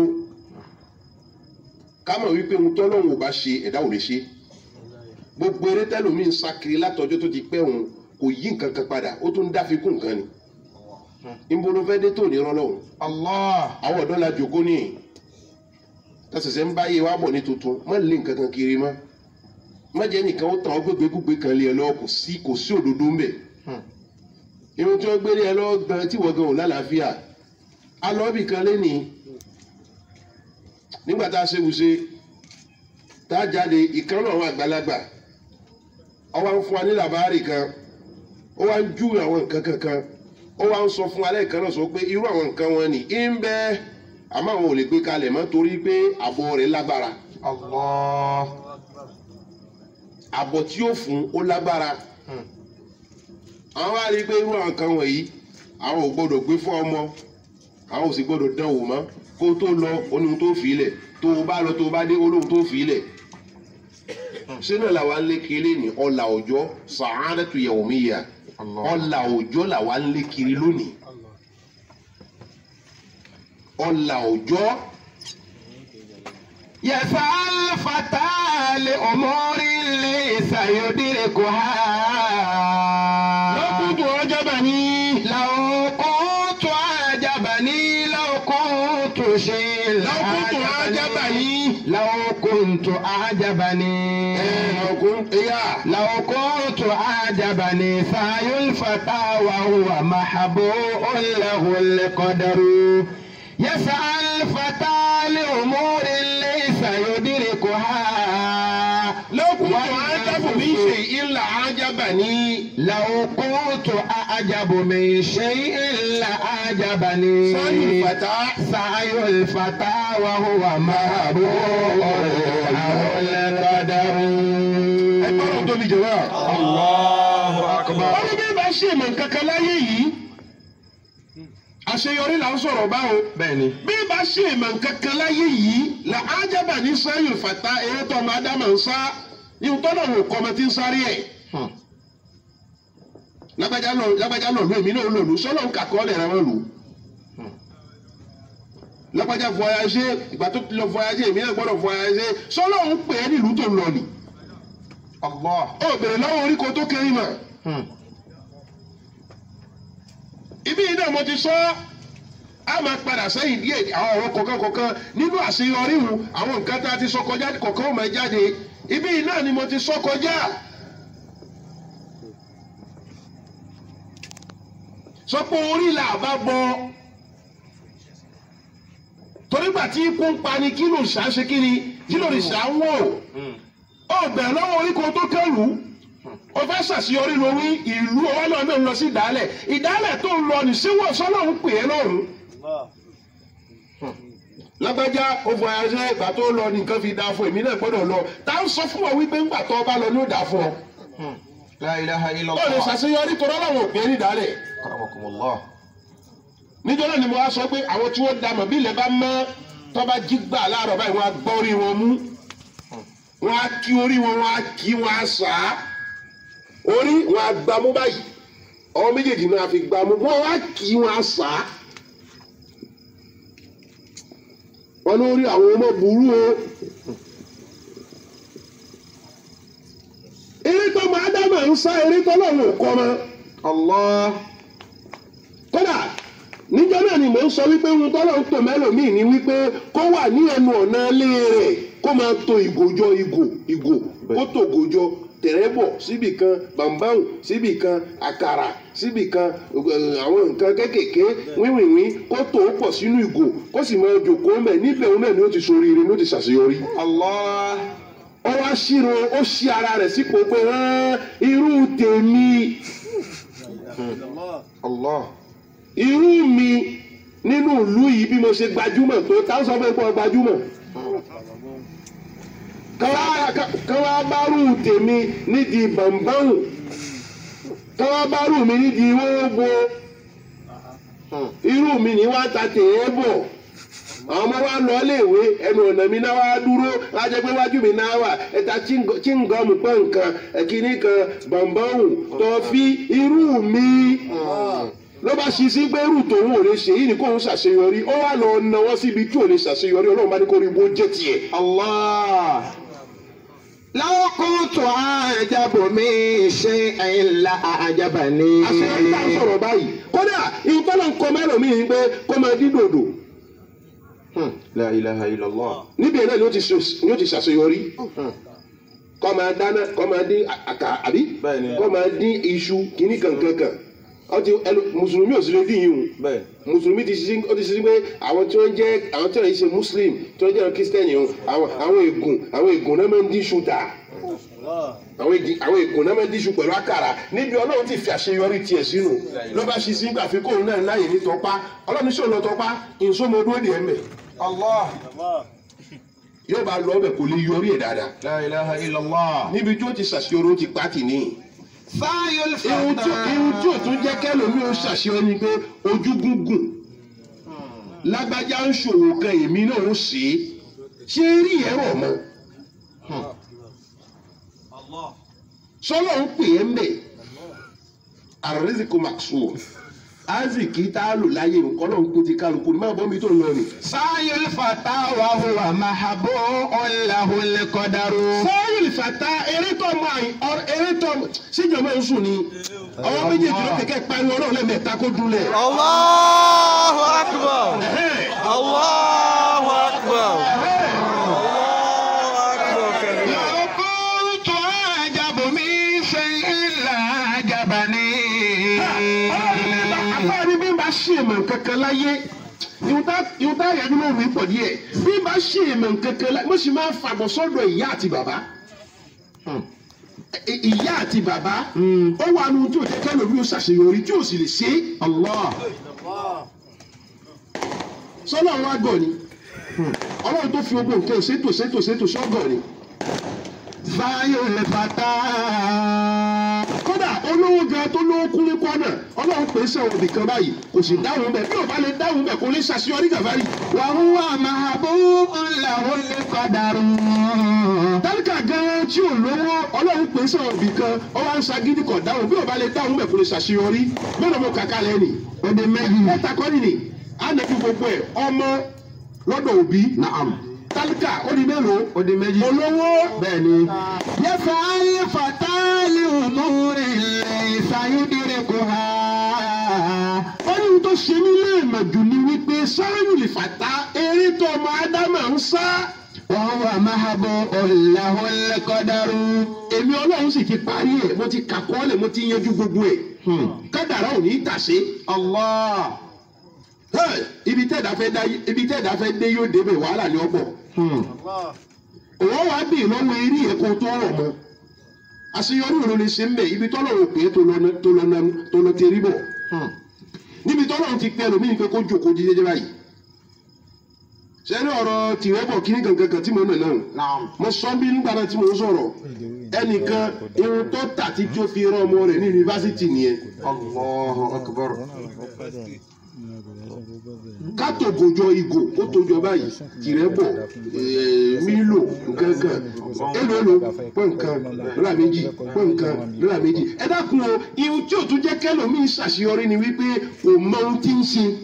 ká mọ̀ wípé ohun tọ́lọ́run ò bá ṣe ẹ̀dá ò lè ṣe gbogbo eré tẹ́lómi ń sá kiri látọjọ́ tó ti pẹ́ òun kò yí nǹkan kan padà ó tún dá fi kún nǹkan ni níbo ló fẹ́ dé tó ní rọ́lọ́run Allah àwọn ọ̀dọ́ la jòkó ní tẹsẹsẹ ń báyé wa bọ̀ ní tuntun má lé nǹkan kan kiri mọ́ má jẹ́ nìkan ó tàn ọ́ gbégbé gbégbé kan lé ẹ lọ́wọ́ kò sí kò sí òdodo ń bẹ̀ irun tí wọ́n gbé lé ẹ lọ́wọ́ gan tí wọ́n gan ò lálàáfíà alọ́bì kan lé ní nígbà tá a ṣe wùṣe tá a jáde ìkan náà àwọn àgbàlagbà ó wá ń fún wa ní làbárì kan ó wá ń júwe àwọn nǹkan kankan ó wá ń sọ fún alẹ́ kan náà sọ pé irú àwọn nǹkan wọn ni ń bẹ́ẹ̀ àmọ́ àwọn ò lè gbé kalẹ̀ mọ́ torí pé àbọ̀ rẹ̀ lágbára Allah àbọ̀ tí ó fún ó lágbára àwọn wá rí i pé irú àwọn kan wọ̀nyí àwọn ò gbọ́dọ̀ gbé fún ọmọ àwọn ò sì gbọ́dọ̀ dán wò mọ́ kó tó lọ oníhun tó fi ilẹ̀ tó o bá lọ tó o bá dé olóhun tó fi ilẹ̀ sínú làwa ń lé kiri ní ọ̀là òjọ́ sàádẹ́tù yawmiyya Allah ọ̀là òjọ́ làwa ń lé kiri lónìí ọ̀là òjọ́ يسأل فتى لأمور ليس يدركها lọ́kùnkùn ọjọ́ bá ní. لو كنت أعجبني لو كنت شيء لو كنت أعجبني. لو كنت أعجبني ọkùn ẹ̀yà لو كنت أعجبني سعي الفتى وهو محبوب له القدر يسعى الفتى لأمور ليس يدركها lọ́kùnkùn ajábù mi ṣe ìlà ajábà ní. لو كنت أعجب من شيء لأعجبني sáyìn fàtà. سعي الفتى وهو محبوب له القدر ẹ gbọ́dọ̀ tóbi jẹ wá. Allahu akbar wọ́n ní bí bá ṣe mọ̀ nǹkan kan láyé yìí àṣeyọrí là ń sọ̀rọ̀ báwo. bẹ́ẹ̀ni bí bá ṣe mọ̀ nǹkan kan láyé yìí là ajábà ní sáyìn fàtà eré tó ọmọ ádámà ń sá ihun tó náà wò kọ́ ọmọ tí ń sáré ẹ̀. Hmm. lágbájá lọ lágbájá lọ lù èmi náà lò lù sọ́lọ́ ń kàkọ́ lẹ̀ rẹ̀ wọ́n lù. lágbájá voyagé ìgbà tó ti lọ voyagé èmi náà gbọ́dọ̀ voyagé sọ́lọ́ ń pè é nílùú tó ń lọ nì. Allah ó bèrè lọ́wọ́ orí ko tó kéré mà. Hmm. ibi yìí náà mo ti sọ a máa padà sẹ́yìn díẹ̀ àwọn ọ̀rọ̀ kọ̀ọ̀kan kọ̀ọ̀kan nínú àṣeyọrí wu àwọn nǹkan tá a ti sọ kọjá kọ̀ọ̀kan ó máa jáde ibi yìí náà ni mo ti sọ kọjá. sọ pé orí là bá bọ torí gbà tí ikú ń pani kí ló ṣá ṣe kí ni kí ló ṣá ń wò Hmm. ó bẹ̀rẹ̀ lọ́wọ́ orí kan tó kẹ́lù ó fẹ́ ṣàṣeyọrí lórí ìlú ọwọ́ náà náà ń lọ sí ìdálẹ̀ ìdálẹ̀ tó ń lọ ní síwọ́ sọ́nà ń pè é lọ́rùn. lágbájá ó fọ ayáṣẹ́ ìgbà tó lọ ní nǹkan fi dáa fún èmi náà gbọ́dọ̀ lọ tá ń sọ fún ọ wípé ńgbà tó bá lọ ní ó dáa fún ọ. Hmm. La ilaha ó lè illallah ṣàṣeyọrí tó rọ́lọ́wọ́ òpin ní ìdálẹ̀. karamakumullah níjọ́ náà ni mo wá sọ pé àwọn tí wọ́n da mọ̀ bí ilẹ̀ bá mọ́ tó bá jí gbà láàárọ̀ báyìí wọ́n á gbọ́ orí wọn mú wọ́n á kí orí wọn wọ́n á kí wọ́n á sà á orí wọn á gbámú báyìí ọwọ́ méjèèjì náà fi gbámú wọ́n á kí wọ́n á sà á wọ́n lórí àwọn ọmọ burú o eré tó máa dá màá ń sá eré tó lọ́wọ́ kọ́ mọ́ Allah kódà níjọ́ náà ni mò ń sọ wípé ohun tọ́lọ̀ ń tò mẹ́lòmíì ni wípé kó wà ní ẹnu ọ̀nà ilé rẹ̀ kó máa to ìgòjọ ìgò ìgò kó tó gòjọ tẹ̀rẹ́bọ̀ síbì kan bàǹbáwù síbì kan àkàrà síbì kan eh, àwọn nǹkan kéékèèké wíwìnwín kó tó pọ̀ sínú ìgò kó sì máa jòkó mẹ́ níbẹ̀ òun náà ni ó ti ṣoríire ni ó ti ṣàṣeyọrí Allah. ó wá ṣírò ó ṣí ara rẹ̀ sípò pé "Hán, irú tèmi Allah. irú mi nínú ìlú yìí bí mo ṣe gbajúmọ̀ tó táwọn sọ fún ẹ pé ọ gbajúmọ̀ káwá bárù tèmi nídìí bàǹbáwù káwá bárù mi nídìí wọ́wọ́ irú mi ní wá ta tèé bọ̀ àwọn ọmọ wa lọ léèwé ẹnu ọ̀nà mi náà wá dúró lájẹ pé wájú mi náà wà ẹ̀ta chíngọ́mù pọ̀ nǹkan ẹ̀kíní kan bàǹbáwù tọ́fí irú mi ló bá ṣí sí pé irú tòun ò lè ṣe yìí ni kóun ṣàṣeyọrí ó wà lọ náwó síbi tí ò lè ṣàṣeyọrí ọlọ́run bá ní kó rí bó jẹ́ tiẹ̀. Allah. لو كنت أعجب من شيء لأعجبني àṣeyọrí tá à ń sọ̀rọ̀ báyìí kódà ìtọ́lọ̀ ń kọ mẹ́lòmíì ni pé kó máa dín dòdò لا إله إلا الله níbi ẹ̀ náà ni ó ti ṣe- ni ó ti ṣàṣeyọrí kó máa dáná kó máa dín àkà àbí Bẹ́ẹ̀ni. kó máa dín iṣu kìíní kankankan ọtí ẹnu mùsùlùmí ò sí lè dín yìí o bẹ́ẹ̀ mùsùlùmí ti ṣiṣẹ́ ó ti ṣiṣẹ́ pé àwọn tí wọ́n jẹ́ àwọn tí wọ́n ṣe muslim tí wọ́n jẹ́ kírísítẹ́nì o àwọn àwọn ègùn àwọn ègùn náà máa ń dín ṣúta àwọn ègùn àwọn ègùn náà máa ń dín ṣú pẹ̀lú àkàrà níbi ọlọ́run ti fi àṣeyọrí tiẹ̀ sínú ló bá ṣe sí gbà fi kóun náà láàyè ní tọpá ọlọ́run ṣòro lọ tọpá ìṣòmọdún òdì ẹ̀mẹ̀ Allah yóò bá lọ ọbẹ̀ kò lè yọrí ẹ̀ dáadáa لا إله إلا الله níbi tí ó ti ṣàṣeyọrí ó ti pàtì níyì سعي irun tí irun tí الفتى ò tún jẹ́ kẹ́lòmí ó ṣàṣeyọrí ni pé ojú gúngùn lágbájá ń ṣòwò kan èmi náà ó ṣe é ṣé rí ẹ̀rọ mọ́ sọ́lọ́ ń pè é mbẹ̀ àrẹ́sìkò maxwell aziki tá a lò láyé nǹkan náà ń pè ti kálukú ní máa bọ́ mi tó ń lọ nì. سعي الفتى وهو محبوب له القدر sọ́yìn ìfàtà eré tó mọ àyìn ọ̀rọ̀ eré tó mọ síjọba ń sùn ni ọwọ́ méjèèjì ló kẹ̀kẹ́ pariwo ọlọ́run lẹ́mẹ̀ẹ́ta kó dúnlẹ̀. الله أكبر الله أكبر الله أكبر كبير لو كنت أعجب من شيء لأعجبني àfáàní bí n bá ṣe èèmọ̀ kankan láyé ìwúta àyájú náà mi pọ̀ díẹ̀ bí n bá ṣe èèmọ̀ kankan láyé mo sì máa ń fàbọ̀ sọ́dọ̀ ìyá àti bàbá I- ìyá àti bàbá ó wà nù tí ò jẹ́ kẹ́lòmí ó ṣàṣeyọrí tí ò sì lè ṣe é Allah sọ́nà àwọn àgọ̀ ni ọlọ́run tó fi ogun nǹkan ṣètò ṣètò ṣètò ṣọ́gọ̀ ni سعي الفتى kódà olówó gan tó lówó kúlé kọ́nà ọlọ́run pè é sẹ́wọ̀n nìkan báyìí kò sì dáhùn bẹ́ẹ̀ bí ò bá lè dáhùn bẹ́ẹ̀ kò lè ṣàṣeyọrí gàfárì. وهو محبوب له القدر tálíkà gan tí ò lówó ọlọ́run pè é sẹ́wọ̀n nìkan ó wá ń ṣagídí kọ̀ dáhùn bí ò bá lè dáhùn bẹ́ẹ̀ kò lè ṣàṣeyọrí mélòó mo kàkà lẹ́nì. Ode méjì. mẹ́ta kọ́ nìyí ànàbí gbogbo ẹ̀ ọmọ lọ́dọ̀ òbí Naam. tálíkà ó di mélòó Ode méjì. olówó Bẹ́ẹ̀ni. يسعى الفتى لأمور ليس يدركها ó ní ohun tó ṣe mí léèmọ̀ jù ni wípé sáyẹ̀wò lè fàtà eré tó ọmọ ádámà ń sá. وهو محبوب له القدر èmi ọlọ́run sì ti parí ẹ̀ mo ti kàkọ́ọ́lẹ̀ mo ti yanjú gbogbo ẹ̀ kádàrá ò ní í tàṣe. Allah. Hey, ibi tẹ́ẹ̀dá fẹ́ dá ibi tẹ́ẹ̀dá fẹ́ dé yóò débẹ̀ wàhálà ní ọ̀pọ̀. òwò wa bì lọ́wọ́ eré yẹn kó tó rọ̀ mọ́. àṣeyọrí òun lè ṣe ń bẹ̀ ibi tọ́lọ́run pé tó lọ tó lọ nanu- tó lọ tẹ̀rí bọ̀. níbi tọ́lọ́run ti pẹ́ lómi pé kó jókòó jíjẹ́jẹ́ báyìí. sẹ́ni ọ̀rọ̀ tìrẹ́ bọ̀ kíní kankan kan tí mo nà náà Naam. mo sọ bí nígbà náà tí mo ń sọ̀rọ̀ ẹnìkan irun tó tà tí tó fi rán ọmọ rẹ̀ ní yunifásitì nìyẹn Allahu akbar. ká tó gojọ ìgò kó tó jọ báyìí tìrẹ bọ mílò nǹkankan èlò èlò pọ̀nkan lọ́la méjì pọ̀nkan lọ́la méjì ẹ dákun o ihun tí ò tún jẹ́ kẹ́lòmíì ṣàṣeyọrí ni wípé kò mọ ohun tí ń ṣe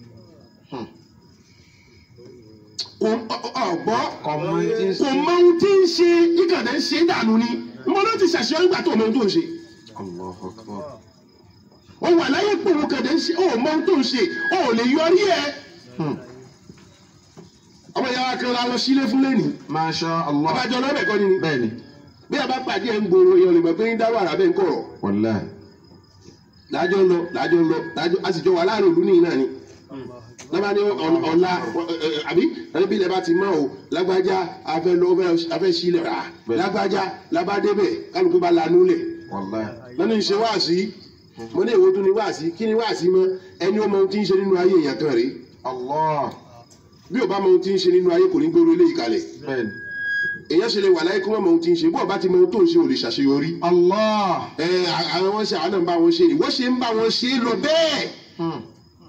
kò ọ̀gbọ́ Ọmọ tí ń kò mọ ohun tí ń ṣe ìkànnì ń ṣe dànù ni mo ló ti ṣàṣeyọrí gbà tó mọ ohun tó ń ṣe Allahu akbar. ó wà láyé pé òun kàdé ń ṣe ó mọ ohun tó ń ṣe ó lè yọrí ẹ ọmọ ìyá wa kan la lọ sílé fún lẹ́nìí Masha Allah. ọbàjọ lọ́bẹ̀ kọ́ ni ni Bẹ́ẹ̀ni. bí a bá pàdé ẹ̀ ń gbòòrò èèyàn lè mọ̀ pé ń dá wàrà bẹ́ẹ̀ ń kọ̀rọ̀ Wallahi. lájọ lọ lájọ lọ lájọ a sì jọ wà láàrin òlú nìyí náà ni lábàá ní ọ̀- ọ̀la ẹ, ẹ, àbí ẹni bí ilẹ̀ bá ti mọ́ o lágbájá afẹ́ lọ afẹ́ sílẹ̀ rà Bẹ́ẹ̀. lágbájá lábàdébẹ̀ kálukú bá lanú lẹ̀ Wallahi. lọ́nà ìṣe wáàsí mo ní èwo tún ní wáàsí kí ni wáàsí mọ́ ẹni ó mọ ohun tí ń ṣe nínú ayé èèyàn kan rèé Allah. bí ò bá mọ ohun tí ń ṣe nínú ayé kò ní gbóró ilé ìkàlẹ̀ Bẹ́ẹ̀ni. èèyàn ṣe lè wà láyé kó mọ̀ mọ ohun tí ń ṣe bó o bá ti mọ ohun tó ń ṣe ò lè ṣàṣeyọrí Allah. ẹ àwọn wọn ṣe àwọn náà ń bá wọn ṣe ìwọ ṣe ń bá wọn ṣe lọ bẹ́ẹ̀ Hmm.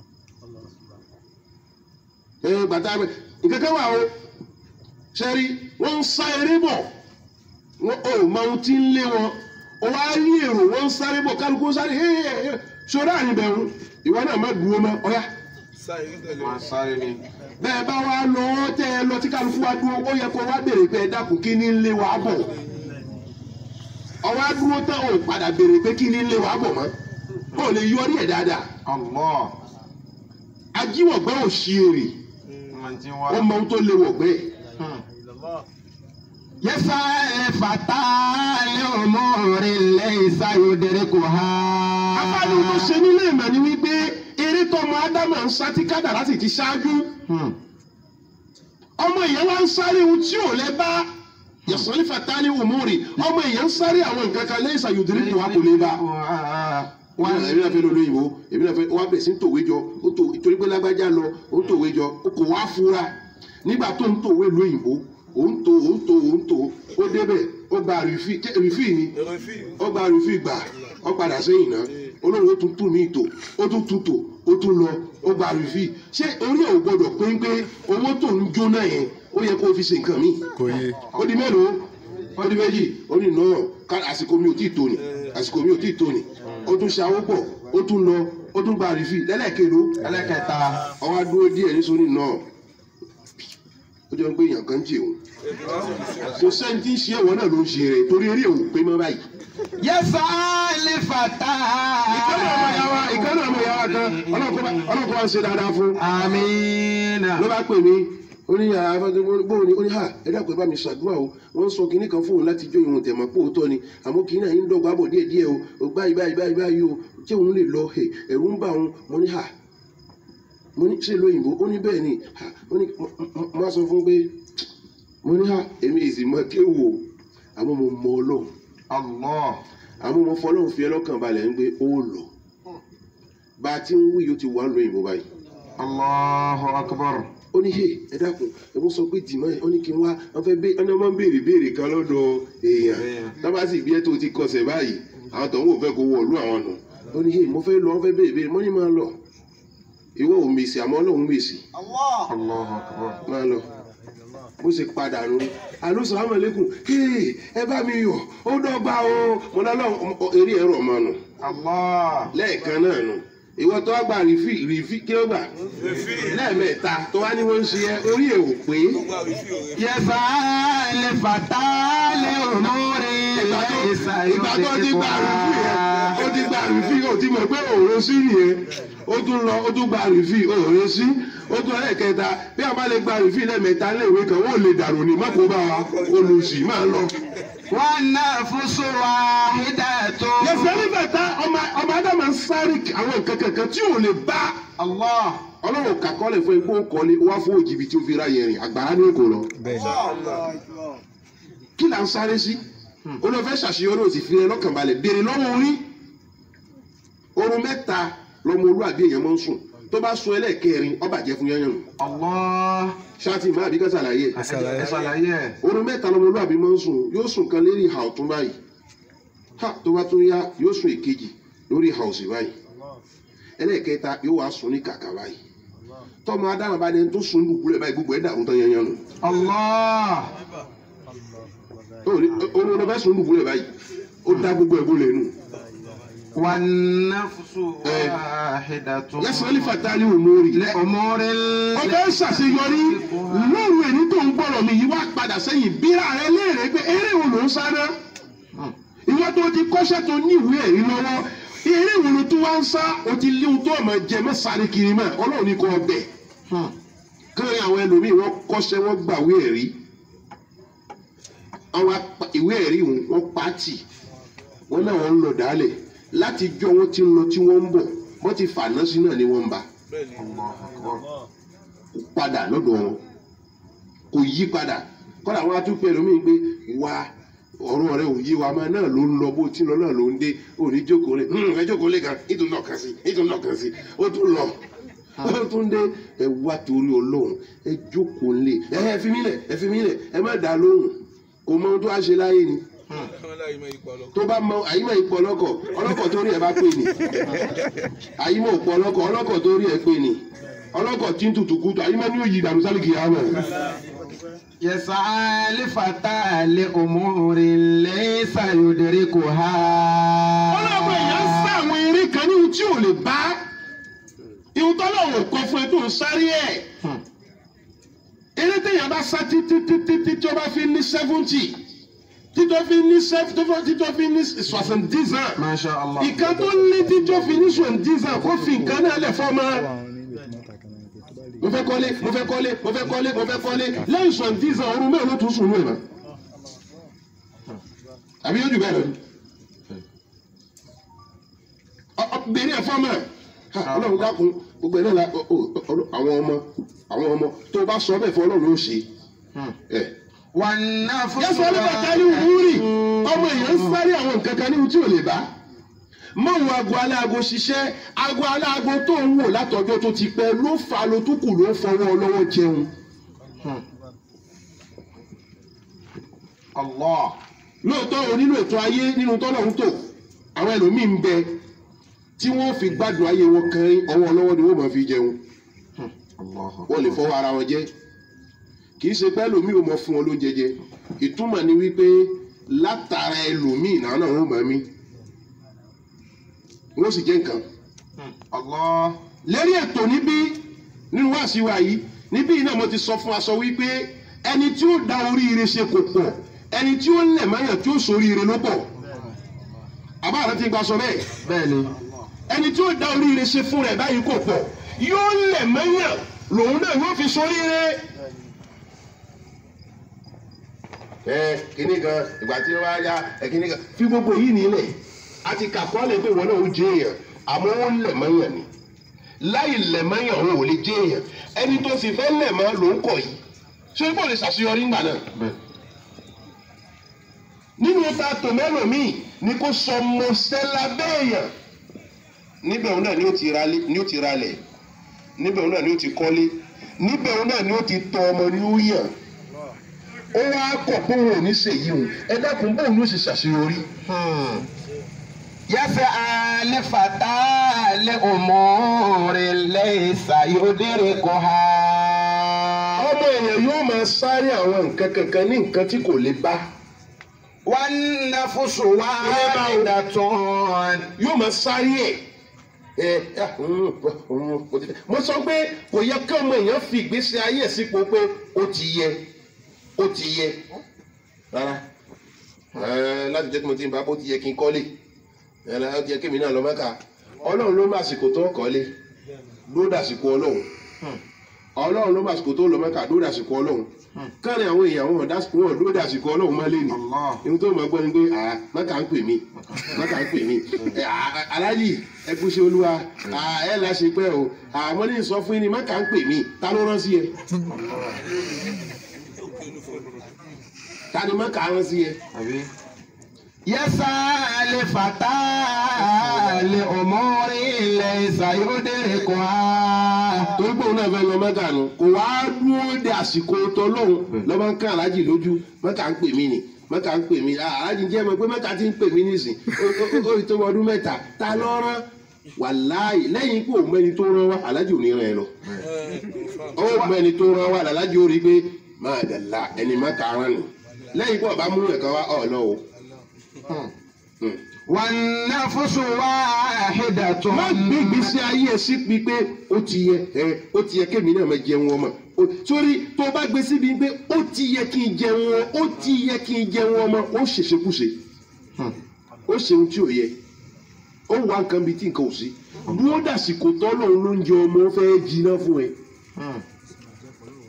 ẹ gbàtà bẹ nǹkan kan wà o ṣẹ́rí wọ́n ń sá eré bọ̀ wọ́n ò mọ ohun tí ń lé wọn o wá rí èrò wọ́n ń sáré bọ̀ kálukú ń sáré ẹ ṣọ́ra àníbẹ̀rù ìwọ náà má dúró mọ́ ọ̀yá Máa sáré ni. bẹ́ẹ̀ bá wá lọ tẹ́ ẹ lọ tí kálukú wá dúró ó yẹ kó wá béèrè pé ẹ dákun kí ni ń lé wa bọ̀ ọwọ́ á dúró tán ò padà béèrè pé kí ni ń lé wa bọ̀ mọ́ ó lè yọrí ẹ̀ dáadáa Allah. ajíwọ̀gbẹ́ ò ṣí èrè Máa ti ó wá. mọ ohun tó lé wọ̀gbẹ́ ẹ̀. Hmm. يسعى الفتى لأمور ليس يدركها afáàní tó ṣe nílé ìmọ̀ ni wípé eré tọmọ ádámà ń sá tí kádàrá sì ti ṣáájú Hmm. ọmọ èèyàn wá ń sáré ohun tí ò lẹ bá yẹsàn ní fatali umuri ọmọ èèyàn ń sáré àwọn nǹkan kan lẹ́yìn sàyòdìrí tó wà kò lè bá wá èmi náà fẹ́ lọ lóyìnbó èmi náà fẹ́ wá bẹ̀ sí ń tòwé jọ ó tò torí pé lágbájá lọ ó ń tòwé jọ ó kò wá fura nígbà tó ń tòwé lóyìnbó ó ń tò ó ń tò ó ń tò ó débẹ̀ ó gba rìfì rìfì ni ó gba rìfì gbà ó padà sẹ́yìn náà olóhùn ó tún tún mí tò ó tún tún tò ó tún lọ ó gba rìfì ṣé orí ẹ̀ ò gbọdọ̀ pé ń pé owó tó ń jóná yẹn ó yẹ kó o fi ṣe nǹkan míì kò yé ó di mélòó ó di méjì ó ní náà ká àsìkò mi ò tí ì tó ni àsìkò mi ò tí ì tó ni ó tún ṣe àwọn pọ̀ ó tún lọ ó tún gba rìfì lẹ́lẹ́kẹ̀ló Ẹlẹ́kẹta. ọwọ́ adúró díẹ̀ ní sóní náà ó jẹ́ pé èèyàn kan ń jẹ òun kò sẹ́ni tí ń ṣe ẹ̀wọ̀n náà ló ń ṣe rẹ̀ torí eré òun pé mọ́ báyìí. يسعى الفتى ìkànnì ọmọ ìyá wa ìkànnì ọmọ ìyá wa kan ọlọ́kọ̀ wa ń ṣe dáadáa fún آمين ló bá pè mí ó ní yàrá bóun ni ó ní hà ẹ dákun ẹ bá mi ṣàdúrà o wọ́n ń sọ kinní kan fóun láti jó ìwọ̀n tẹ̀mọ́ pò tọ́ ni àmọ́ kinní náà ń dọ́gba bọ̀ díẹ̀ díẹ̀ o ò báyìí báyìí báyìí báyìí o tí òun lè lọ ẹ̀ ẹ̀rù ń bà òun mo ní hà mo ní ṣe lóyìnbó ó ní bẹ́ẹ̀ ni hà ó ní mo á sọ fún pé mo ní hà èmi ìsì mọ kéwò o àmọ́ mo mọ ọlọ́run Allah. àmọ́ mo fọlọ́run fi ẹlọ́kàn balẹ̀ ń gbé ó lọ bá a ti ń wí yóò ti wà ń lóyìnbó báyìí Allahu akbar. ó ní yé ẹ dákun ẹ mú sọ pé dìmọ ẹ ó ní kí n wá wọn fẹ́ bẹ ọ̀nà máa ń béèrè béèrè kan lọ́dọ̀ èèyàn Èèyàn. tábà sì bí ẹ tó ti kọsẹ̀ báyìí àwọn tó ń wò fẹ́ kó wọ̀lú àwọn nù ó ní yé mo fẹ́ lọ wọn fẹ́ béèrè béèrè mọ́ ní máa lọ ìwọ ò mèsì àmọ́ ọlọ́run mèsì Allahu akbar. máa lọ bó ṣe padà nù alo sàlámù aleykum ee ẹ bá mi yọ ó dọ́gba o mo lọ lọ eré ẹ̀rọ ọmọ nù Allah. lẹ́ẹ̀kan náà nù ìwọ tó wá gba rìfì rìfì kí ló gbà lẹ́ẹ̀mẹ́ta tó wá ní wọ́n ń ṣe ẹ orí ẹ̀ ò pé يسعى الفتى لأمور ìgbà tó ليس ìgbà tó ti gba rìfì yẹn ó ti gba rìfì ó ti mọ̀ pé òòrùn sí nìyẹn ó tún lọ ó tún gba rìfì òòrùn sí ó tún ẹlẹ́kẹta bí a bá lè gba rìfì lẹ́ẹ̀mẹ́ta léèwé kan wọ́n lè dànù ní mọ́kò bá wa olùsì máa lọ. والنفس واحدة yẹsẹ̀ nígbà tá ọmọ ọmọ ádámà ń sáré àwọn nǹkan kankan tí ò lè bá Allah. ọlọ́run kàkọ́lẹ̀ fún igbó kọ́lé wá fún òjìbì tí ó fi ra yẹrin àgbàrá ní kò lọ. kí là ń sáré sí olùfẹ́ ṣàṣeyọrí òsì fi rẹ lọ́kàn balẹ̀ béèrè lọ́wọ́ orí oorun mẹ́ta lọmọ olúwàbí èèyàn máa ń sùn tó bá sun ẹlẹ́ẹ̀kẹrin ó bàjẹ́ fún yányàn nù Allah. ṣáàtì má àbíkẹ́ sàlàyé ẹ̀. Ẹ ṣàlàyé ẹ̀. oorun mẹ́ta lọmọ olúwàbí máa ń sùn yóò sùn kan lérí ìhà ọ̀tún báyìí ha tó bá tún yá yóò sùn èkejì lórí ìhà òsì báyìí ẹlẹ́ẹ̀kẹta yóò wá sùn ní kàkà báyìí tọ́mọ adáhùn bá dẹni tó sùn dùkúlẹ̀ báyìí gbogbo ẹ̀ dàrú tán yányàn nù Allah. oorun lọ fẹ́ sùn dùkúlẹ̀ báyìí ó dá gbogbo ẹ̀ bó lẹ́nu والنفس واحدة yẹsàn-án ní fatali òmórí لأمور ọbẹ̀ ṣàṣeyọrí lóru ẹni tó ń gbọ́rọ̀ mi yìí wá padà sẹ́yìn bíra rẹ léèrè pé eré wo ló ń sáré ìwọ tó ti kọ́ṣẹ́ tó ní ìwé ẹ̀rí lọ́wọ́ eré wo ló tó wá ń sá o ti léwu tó ọmọ jẹ mọ́ sáré kiri mọ́ ọlọ́run ní kò ọbẹ̀ káàrin àwọn ẹlòmíì wọ́n kọ́ṣẹ́ wọ́n gbàwé ẹ̀rí àwọn apa- ìwé ẹ̀rí wọn wọ́n pàtì wọ́n náà wọ́n ń lọ dálẹ̀ láti jọ wọ́n ti ń lọ tí wọ́n ń bọ̀ wọ́n ti fàná sí náà ni wọ́n ń bá kò padà lọ́dọ̀ wọn kò yí padà kọ́dà wọn á tún pẹ̀lú mi pé wá ọ̀rọ̀ rẹ ò yé wa máa náà ló ń lọ bó tí ń lọ náà ló ń dé òní jókòó lé ẹ jókòó lé kan nítorí náà kàn sí nítorí náà kàn sí ó tún lọ ó tún dé ẹ wá torí ọlọ́run ẹ jókòó lé ẹ ẹ fi mí lẹ̀ ẹ fi mí lẹ̀ ẹ má dá lóhùn kò mọ ohun tó wá ṣe láyé ni tó bá mọ àyímọ̀ ipò ọlọ́kọ̀ ọlọ́kọ̀ tó rí ẹ bá pè ní àyímọ̀ ipò ọlọ́kọ̀ ọlọ́kọ̀ tó rí ẹ pè ní ọlọ́kọ̀ tí ń tutù kútu àyímọ̀ ní òyì ìdàrú sálìkì yà wọ̀ يسعى لفتى لأمور ليس يدركها ọlọ́mọ èèyàn ń sá àwọn eré kan ní ohun tí ò lè bá ihun tọ́lọ́wọ̀ kọ fún ẹ tó ń sáré ẹ̀ eré téèyàn bá sá títí títí tí tí ó bá fi ní seventy títí ó fi ní seventy títí ó fi ní soixante-dix ans ما شاء الله ìkan tó ní títí ó fi ní soixante-dix ans kó fi nǹkan náà lẹ̀ fọ́ máa mo fẹ́ kọ́lé mo fẹ́ kọ́lé mo fẹ́ kọ́lé mo fẹ́ kọ́lé lẹ́yìn soixante-dix ans ọdún mẹ́rin ló tún sùn lóye mọ́ àbí yóò jù bẹ́ẹ̀ lọ ni bèrè ẹ̀fọ́ mọ̀ ọlọ́run dákun gbogbo ẹ̀ náà la ọ- ọ- ọ- àwọn ọmọ àwọn ọmọ tó o bá sọ bẹ́ẹ̀ fún ọlọ́run ó ṣe ẹ̀. والنفس yẹ́sọ̀ ọlọ́pàá ní wúrì ọmọ èèyàn ń sáré àwọn nǹkan kan ní ohun tí ò lè bá mọ òun aago aláago ṣiṣẹ́ aago aláago tó ń wò látọjọ́ tó ti pẹ́ ló fa lo tó kù ló ń fọwọ́ lọ́wọ́ jẹun الله lóòótọ́ o nínú ètò ayé nínú tọ́lọ́run tó àwọn ẹlòmíì ń bẹ tí wọ́n fi gbádùn ayé wọn kan ọwọ́ lọ́wọ́ ni wọ́n máa fi jẹun الله wọ́n lè fọwọ́ ara wọn jẹ kì í ṣe pé ẹlòmíì ò mọ fún wọn lóúnjẹ jẹ ìtumọ̀ ni wípé látara ẹlòmíì náà náà wọ́n máa mí wọ́n sì jẹ́ nǹkan الله lérí ètò níbí nínú wáàsí wa yìí níbí yìí náà mo ti sọ fún aṣọ wípé ẹni tí ó da oríire ṣe kò pọ̀ ẹni tí ó lẹ̀ mọ́yàn tí ó soríire ló pọ̀ àbá àrẹ ti gba sọ bẹ́ẹ̀ بẹ́ẹ̀ni ẹni tí ó da oríire ṣe fún rẹ̀ báyìí kò pọ̀ yóò lẹ̀ mọ́yàn lòun náà yóò fi soríire. ẹ kíní kan ìgbà tí wọ́n á yá ẹ kíní kan fi gbogbo yìí nílẹ̀ a ti kà kọ́lẹ̀ pé ìwọ náà ó jẹ́ èèyàn àmọ́ ó lẹ̀ mọ́yàn ni láì lẹ̀ mọ́yàn òun ò lè jẹ́ èèyàn ẹni tó sì fẹ́ lẹ̀ mọ́ ló ń kọ̀ yìí ṣé ó lè ṣàṣeyọrí ńgbà náà nínú ta tòmẹ́lò míì ni kò sọ mọ̀sẹ́lá bẹ́ẹ̀yàn níbẹ̀ òun náà ni ó ti ra ni ó ti ralẹ̀ níbẹ̀ òun náà ni ó ti kọ́lé níbẹ̀ òun náà ni ó ti tọ́ ọmọ ní ó yàn ó wá kọ̀ pé òun ò ní ṣèyí òun ẹ dákun bóun ló ṣe ṣàṣeyọrí. يسعى لفتى لأمور ليس يدركها ọmọ èèyàn yóò máa sáré àwọn nǹkan kankan ní nǹkan tí kò lè bá والنفس واحدة yóò máa sáré ẹ̀ ẹ mm, mm, mo ti fẹ́. mo sọ pé kò yẹ kí ọmọ èèyàn fi ìgbésí ayé ẹ̀ sípò pé ó ti yẹ ó ti yẹ rárá ẹ láti jẹ́ kí mo ti ń bá bó ti yẹ kí n kọ́lé ẹ ó ti yẹ kí èmi náà lọ mẹ́ka ọlọ́run ló máa sìkò tó kọ́lé ló dàsìkò ọlọ́run ọlọ́run ló máa sìkò tó lọ mẹ́ka ló dàsìkò ọlọ́run káàrin àwọn èèyàn wọn dásìkò wọn ló dàsìkò ọlọ́run má lé ní Allah. ihun tó máa gbọ́ ni pé à mẹ́ka ń pè mí mẹ́ka ń pè mí ẹ, à, à, aláàjì ẹ kú sí olúwa à, ẹ là ṣe pẹ́ o àmọ́ ní sọ fún yín ni mẹ́ka ń pè mí ta ló rán sí ẹ ta ni mẹ́ka rán sí ẹ. àbí. يسعى لفتى لأمور ليس يدركها torí pé òun náà fẹ́ lọ mẹ́ta nù kò wá dúró de àsìkò tọ́lọ́hún lọ́mọ ń kán aláàjì lójú mẹ́ta ń pè mí ni mẹ́ta ń pè mí ah, aláàjì jẹ́ mọ̀ pé mẹ́ta ti ń pè mí nísìn Ó- ó- ó- ó tó ọdún mẹ́ta ta ló rán wàláì lẹ́yìn pé òun mẹ́ni tó rán wá aláàjì ò ní rán ẹ lọ ó mẹ́ni tó rán wá aláàjì ó rí i pé máa dàlá ẹni mẹ́ta rán nù lẹ́yìn pé ọba múlẹ̀ kan wá ọ̀ lọ́wọ́ والنفس واحدة má gbé ìgbésí ayé ẹ sí pi pé ó ti yẹ ẹ ó ti yẹ kémi náà máa jẹun ọmọ O- sórí tó o bá gbé síbi pé ó ti yẹ kí n jẹun ọ ó ti yẹ kí n jẹun ọmọ ó ṣèṣekúṣe ó ṣe ohun tí ò yẹ ó wá nǹkan bíi tí nǹkan ò sí dúró dàsìkò tọ́lọ́run ló ń jẹ ọmọ ó fẹ́ jiná fún ẹ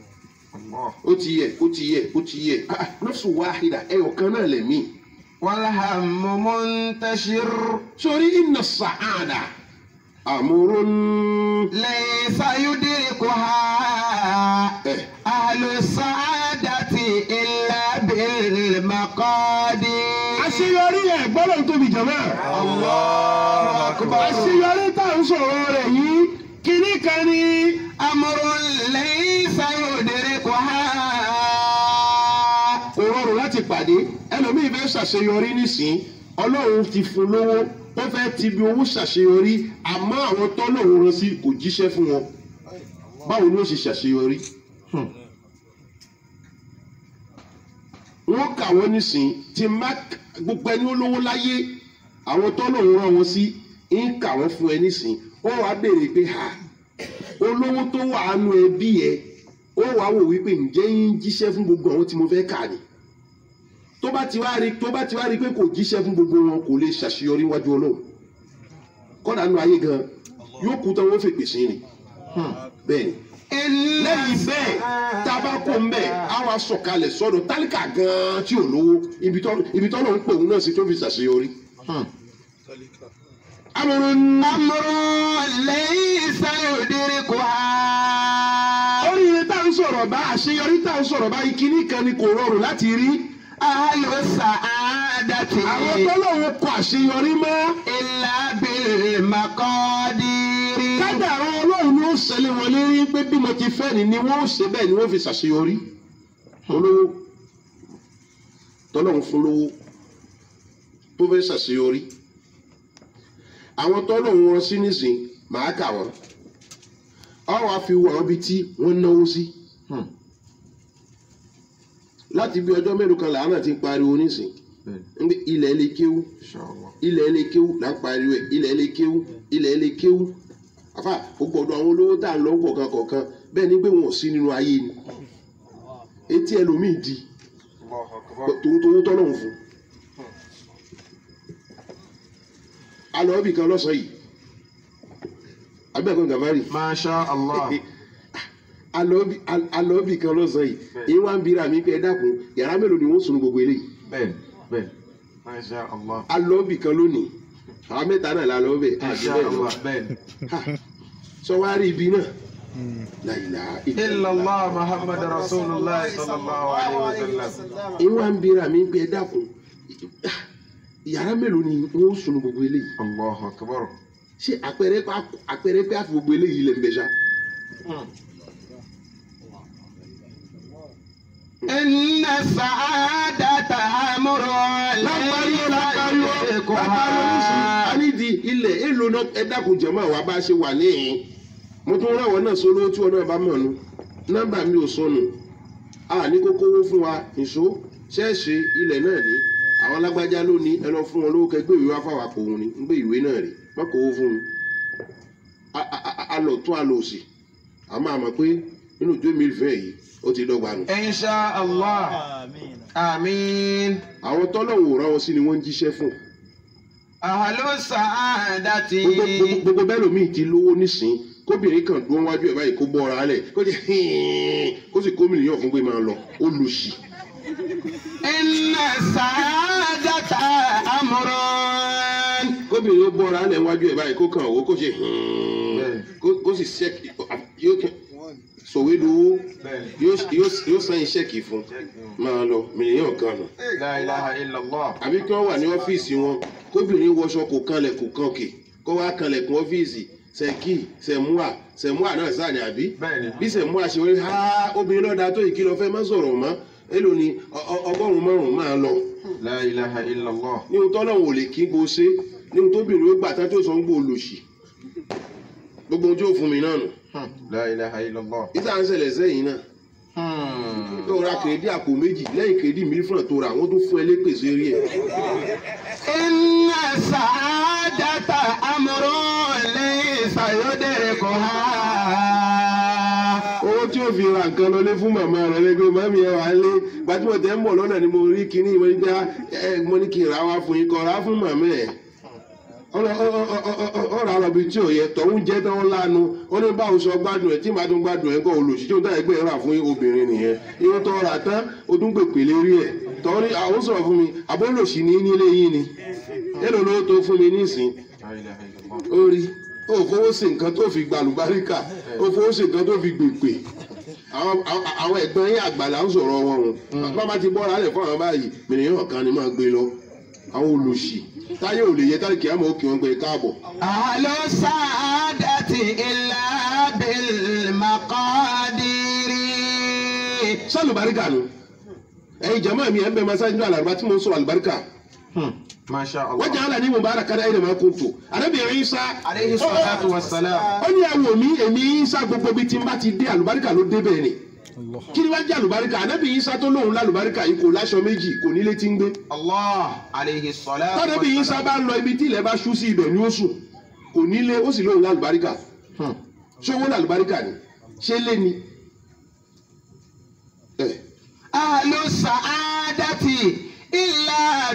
ó ti yẹ ó ti yẹ ó ti yẹ Ah, nafsu wahida ẹyọ kan náà lẹ̀mí. والهم منتشر sórí inna sa'ada amurun. ليس يدركها ẹ أهل السعادة إلا بالمقادير àṣeyọrí ẹ gbọ́dọ̀ tóbi jọ̀mọ́. àṣeyọrí tá à ń sọ̀rọ̀ rẹ̀ yìí kíní kan ni. أمر ليس يدركها kò rọrùn láti pàdé ẹlòmíì fẹ́ ṣàṣeyọrí nísìn ọlọ́run ti fún lówó ó fẹ́ ti bi owó ṣàṣeyọrí àmọ́ àwọn tọ́lọ́run rán sí kò jíṣẹ́ fún wọn báwo ni ó ṣe ṣàṣeyọrí. wọ́n kà wọ́n nísìn tí má gbogbo ẹni olówó láyé àwọn tọ́lọ́run rán wọn sí ń kà wọ́n fún ẹ nísìn wọ́n wá béèrè pé ha olówó tó wà á nu ẹbí ẹ ó wàá wò wípé ǹjẹ́ yín jíṣẹ́ fún gbogbo àwọn tí mo fẹ́ kà ní tó bá ti wá rí tó bá ti wá rí pé kò jíṣẹ́ fún gbogbo wọn kò lè ṣàṣeyọrí wájú ọlọ́run kọ́dà nù ayé gan yóò kú tán wọ́n fèpè sí ni bẹ́ẹ̀ ni lẹ́yìn bẹ́ẹ̀ tá a bá kó ń bẹ́ẹ̀ á wá sọ̀kalẹ̀ sọ́dọ̀ tálíkà gan tí ò lówó ibi tọ́ ibi tọ́ ló ń pè òun náà sí tó fi ṣàṣeyọrí. amúrún أمر ليس يدركها oríire tá à ń sọ̀rọ̀ bá àṣeyọrí tá à ń sọ̀rọ̀ bá ìkíní kan ni kò rọrùn láti rí أهل السعادة àwọn tọ́lọ́run kọ àṣeyọrí mọ́ إلا بالمقادير kádàrá ọlọ́run ni ó ṣẹlẹ̀ wọn lérí pé bí mo ti fẹ́ ni ni wọ́n ó ṣe bẹ́ẹ̀ ni wọ́n fi ṣàṣeyọrí olówó tọ́lọ́run fún lówó tó fẹ́ ṣàṣeyọrí àwọn tọ́lọ́run wọn sí nísìn màá kà wọ́n ọ̀rọ̀ àfi wọ̀ ọ́ bí tí wọ́n náwó sí láti bí ọjọ́ mélòó kan làánà ti ń pariwo nísìn Ndé ilẹ̀ ilé kéwú ilẹ̀ ilé kéwú là ń pariwo ẹ̀ ilẹ̀ ilé kéwú ilẹ̀ ilé kéwú àfà gbogbo ọ̀dọ̀ àwọn olówó tá à ń lọ kọ̀ọ̀kan kọ̀ọ̀kan bẹ́ẹ̀ ni pé wọn ò sí nínú ayé ni etí ẹlòmíì di tòun tòun tọ́lọ́hún fún alọ́ ibì kan lọ́sàn yìí abẹ́ẹ̀kọ́ gàmárì ما شاء الله alọ́ ibì kan lọ́sàn yìí èyí wá ń bira mi pé ẹ dákun yàrá mélòó ni wọ́n sùn gbogbo eléyìí بل بل ما شاء الله alọ́ ibì kan lónìí àwọn mẹ́ta náà la lọ́ bẹ̀ ما àti شاء bẹ́ẹ̀ lọ. الله بل sọ wá rí ibi náà láìlà إلا الله محمد رسول الله صلى الله عليه وسلم ìwà ń bira mi pé ẹ dákun yàrá mélòó ni wọ́n sùn gbogbo eléyìí الله أكبر ṣé àpẹẹrẹ pé àpẹẹrẹ pé àfi gbogbo eléyìí lè ń bẹ ṣá. إن السعادة أمر lápariwo lápariwo lápariwo nísìnyí يدركها a ní di ilẹ̀ èlò náà ẹ dákun jẹ̀mọ́ àwa bá ṣe wà níhìn mo tún rán àwọn náà sólówó tí wọn náà bá mọ̀ nu nọ́mbà mi ò sọnù a ní kókó owó fún wa ìṣó ṣẹ́ẹ̀ṣì ilẹ̀ náà ní àwọn alágbájá ló ní ẹ lọ fún wọn lówó kẹgbẹ́ ìwé wá fáwọn àpòhùn ni ń gbé ìwé náà rè má kó owó fún mi A- a- a- a lọ tún a lọ òsì a máa mọ̀ pé nínú ìjọ mi fẹ́ yìí ó ti dọ́gba nù. إن شاء الله آمين àwọn tọ́lọ́wò rán wọn sí ni wọ́n ń jíṣẹ́ fún أهل السعادة gbogbo gbogbo- gbogbo bẹ́ẹ̀ lómi ti lówó nísìn kóbìnrin kan dúró wájú ẹ̀ báyìí kó bọ́ ọ̀rá lẹ̀ kó ti hìn kó sì kó mílíọ̀nù fún pé máa lọ ó lu sí. إن السعادة أمر kóbìnrin ó bọ́ ọ̀rá lẹ̀ wájú ẹ̀ báyìí kó kàn owó kó sì hìn kó- kó sì ṣẹ́ẹ̀kì yóò kẹ́ sòwé lówó بل yóò yóò- yóò sẹ́yìn ṣẹ́ẹ̀kì fún máa lọ mílíọ̀nù kan nù. لا إله إلا الله àbí kí wọ́n wà ní ọ́fíìsì wọn kóbìnrin wọṣọ kò kanlẹ̀ kò kan òkè kó wá kanlẹ̀ kún ọ́fíìsì sẹ́kì sẹ́múà sẹ́múà náà sáà ní àbí Bẹ́ẹ̀ni. bí sẹ́múà ṣe wọlé ha obìnrin lọ́dà tó yìí kí lọ fẹ́ má sọ̀rọ̀ mọ́ èlò ni ọ- ọ- ọgọ́rùn-ún márùn-ún máa lọ لا إله إلا الله ní ohun tọ́lọ́hún ò lè kí gbó ṣe ní ohun tóbìnrin ó gbà tán tó sọ ń gbó olòṣì gbogbo ohun tí ó fún mi náà nù لا إله إلا الله ìta ń ṣẹlẹ̀ sẹ́yìn náà Hmm. tó ra kèédé àpò méjì lẹ́yìn kèédé mílífọ̀n tó ra àwọn tó fún ẹ lépè sí rí ẹ̀ إن السعادة أمر ليس يدركها owó tí ó fi ra nǹkan lọlé fún màmá rẹ lẹgbẹ màmí ẹ wà á lé gbajúmọ̀ tẹ́ ń bọ̀ lọ́nà ni mo rí kinní mo ní dá ẹ mo ní kí n ra wá fún yín kọ́ ra fún màmá ẹ ọ̀rọ̀ àwọn ibi tí ò yẹ tọ̀hún jẹ́ tán lánu ó ní báwo sọ gbádùn ẹ̀ tí màá tún gbádùn ẹ̀ kọ́ olùsí tí ó dá ẹgbẹ́ rà fún obìnrin nìyẹn irun tó rà tán ó tún pèpè lérí ẹ̀ tọ́ ní àwọn sọ̀rọ̀ fún mi àbólòsì ní nílé yín ni èlò ló tó fún mi nísìn ó rí ó fowó sí nǹkan tó fi gbàlùbáríkà ó fowó sí nǹkan tó fi gbèpè àwọn àwọn- àwọn ẹ̀gbọ́n yín àgbàlá ń sọ̀rọ̀ wọn o bàbá ti bọ́ra lẹ̀ fún àwọn báyìí mìíràn kan ni máa gbé lọ àwọn olùsì táyé ò lè yẹ táyé kìá mọ̀ ó kì wọ́n gbé káàbọ̀. أهل السعادة إلا بالمقادير sálùbáríkà nu ẹ̀yin jama mi ẹ̀ ń bẹ masájú ní alàrúbá tí mo ń sọ àlùbáríkà Masha wọ́n jẹ́ Allah. àlà ní mubarak kára ẹ̀rẹ̀ máa kún tó àdébìnrin Ìsá Alayhi salatu wassalam. ó ní ẹ̀wò mi èmi Ìsá gbogbo bíi tí n bá ti dé àlùbáríkà ló dé bẹ́ẹ̀ ni kí ni wàá jẹ́ àlùbáríkà ànábì Ìsá tó lóun lálùbáríkà yìí kò láṣọ méjì kò nílé tí ń gbé Allah. Alayhi salatu tọ́dẹ̀bí Ìsá wassalam. bá ń lọ ibi tí ilẹ̀ bá ṣú sí ibẹ̀ ni ó sùn kò nílé ó sì lóun lálùbáríkà Hmm. ṣé owó lálùbáríkà ni ṣé lé ni. ẹ̀ أهل السعادة إلا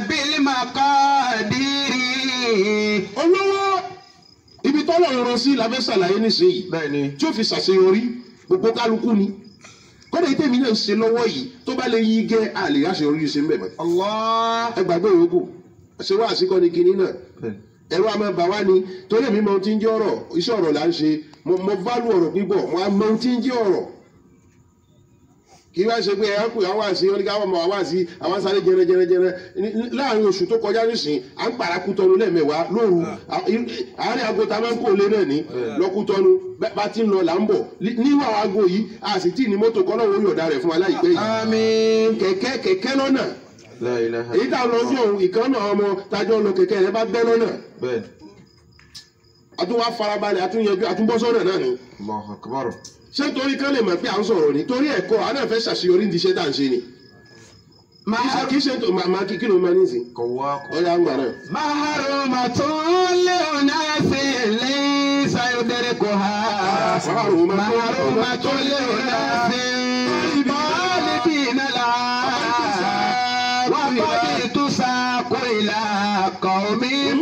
بالمقادير olówó ibi tọ́lọ̀ ń rán sí la fẹ́ ṣàlàyé nísìnyí Bẹ́ẹ̀ni. tí ó fi ṣàṣeyọrí gbogbo kálukú ni kọ́dà yìí tèmi náà ń ṣe lọ́wọ́ yìí tó bá lè yí gẹ́ àlè àṣeyọrí ṣe ń bẹ̀ mọ́. Allah. ẹ gbàgbé ìyókù ṣé wá àsìkò ni kinní náà Bẹ́ẹ̀ni. ẹ̀rọ àmọ́ bà wá ni torí èmi mọ ohun tí ń jẹ́ ọ̀rọ̀ iṣẹ́ ọ̀rọ̀ là ń ṣe mo mo válù ọ̀rọ̀ pípọ̀ mo á mọ ohun tí ń jẹ́ ọ̀rọ̀ kí wá ṣe pé ẹ̀yà kù àwọn àṣì wọn ní káwọn ọmọ àwọn àṣì àwọn sáré jẹrẹ jẹrẹ jẹrẹ ní- ní- láàrin oṣù tó kọjá nísìn à ń parakú tọnu lẹ́ẹ̀mẹ́wàá lóru à- í- àárín aago tá a máa ń kó lé náà ní lọ́kú tọnu bẹ́- bá ti ń lọ là ń bọ̀ Ní- nínú àwọn aago yìí a sì tí ì ní mọ́tò kọ́ náà wọ́n yọ̀ọ̀dà rẹ̀ fún wa láìpẹ́ yìí Àmín. kẹ̀kẹ́ kẹ̀kẹ́ lọ́nà La ilaha. èyí tá a lọ sí òun ìkànnà ọmọ tájọ́ lọ kẹ̀kẹ́ rẹ̀ bá bẹ́ lọ́nà Bẹ́ẹ̀ni. àtúwá farabalẹ̀ àtúnyẹjú àtúbọ́sọ́nà náà ni Allahu akbar. ṣé torí kán lè mọ̀ pé à ń sọ̀rọ̀ ni torí ẹ̀kọ́ àná fẹ́ ṣàṣeyọrí ní iṣẹ́ tá à ń ṣe ni kì í ṣe kì í ṣe tó màmá kí kí ló máa ní sìn Kọ̀wá. ọ̀yà ń gbà náà. محرومة لأناس ليس يدركها محرومة. محرومة لأناس بالدين العام وقد تساق إلى قوم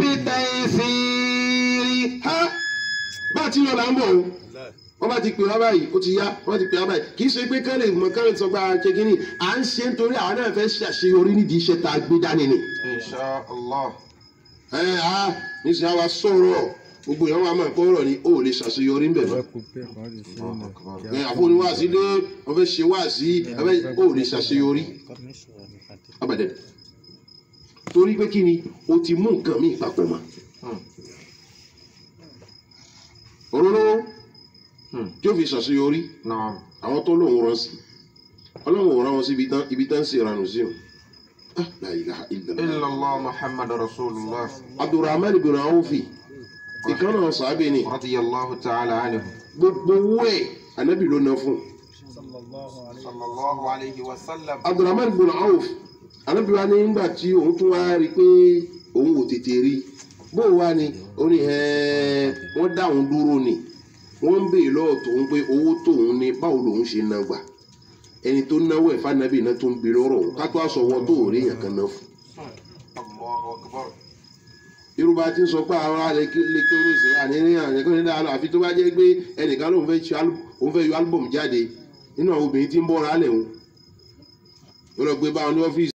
بتيسير Ha! bá a ti lọ là ń bọ̀ o wọ́n bá ti pè wá báyìí ó ti yá wọ́n bá ti pè wá báyìí kì í ṣe pé kán lè mọ kán lè sọ pé a ṣe kínní à ń ṣe nítorí àwọn náà fẹ́ ṣàṣeyọrí nídìí iṣẹ́ tá a gbé dání ni. Insha Allah. ẹ á níṣẹ́ àwa sọ̀rọ̀ gbogbo ìyàwó àmọ́ ẹ̀kọ́ ọ̀rọ̀ ni ó lè ṣàṣeyọrí ńbẹ̀ mọ́. Allahu akbar. ẹ àfọwọ́ni wáàsí dé wọ́n fẹ́ ṣe wáàsí ẹ fẹ́ ó lè ṣàṣeyọrí abàdẹ torí pé kí ni o ti mú nǹkan míì papọ̀ mọ́ Hmm. òróró Hmm. tí ó fi ṣàṣeyọrí Naam. àwọn tó lóun rán sí ọlọ́run ò rán wọn síbi tán ibi tán sì ranù sí o Ah, la ilaha illallah. Illallah Muhammad Rasulullah. abdulrahman ibn awfi ìkànnà sàábì ni Radiyallahu ta'ala anhu. gbogbo owó ẹ̀ anabi ló ná fún Sallallahu alayhi wa sallam. abdulrahman ibn awf anabi wa ní nígbà tí òun tún wá rí i pé òun ò tètè rí bó wá ni ó ní ẹ̀ẹ́ wọ́n dá òun dúró ni wọ́n ń béèrè lọ́wọ́ tòun pé owó tóun ní báwo lòun ṣe ná gbà ẹni tó náwó ẹ̀ fànàbì náà tó ń béèrè ọ̀rọ̀ òun ká tó aṣọ wọn tó ò rí èèyàn kan náà fún Allahu akbar. yorùbá ti ń sọ pé àwọn alẹ́ kí lè kí oríṣi àníyàn àyẹ̀kọ́ ní dáhùn àfi tó bá jẹ́ pé ẹnìkan lòun fẹ́ ṣe álú- òun fẹ́ yọ álúbọ̀mù jáde nínú àwọn obìnrin tí ń bọ́ra alẹ̀ òun yóò lọ gbé báwọn ní ọ́fíìsì.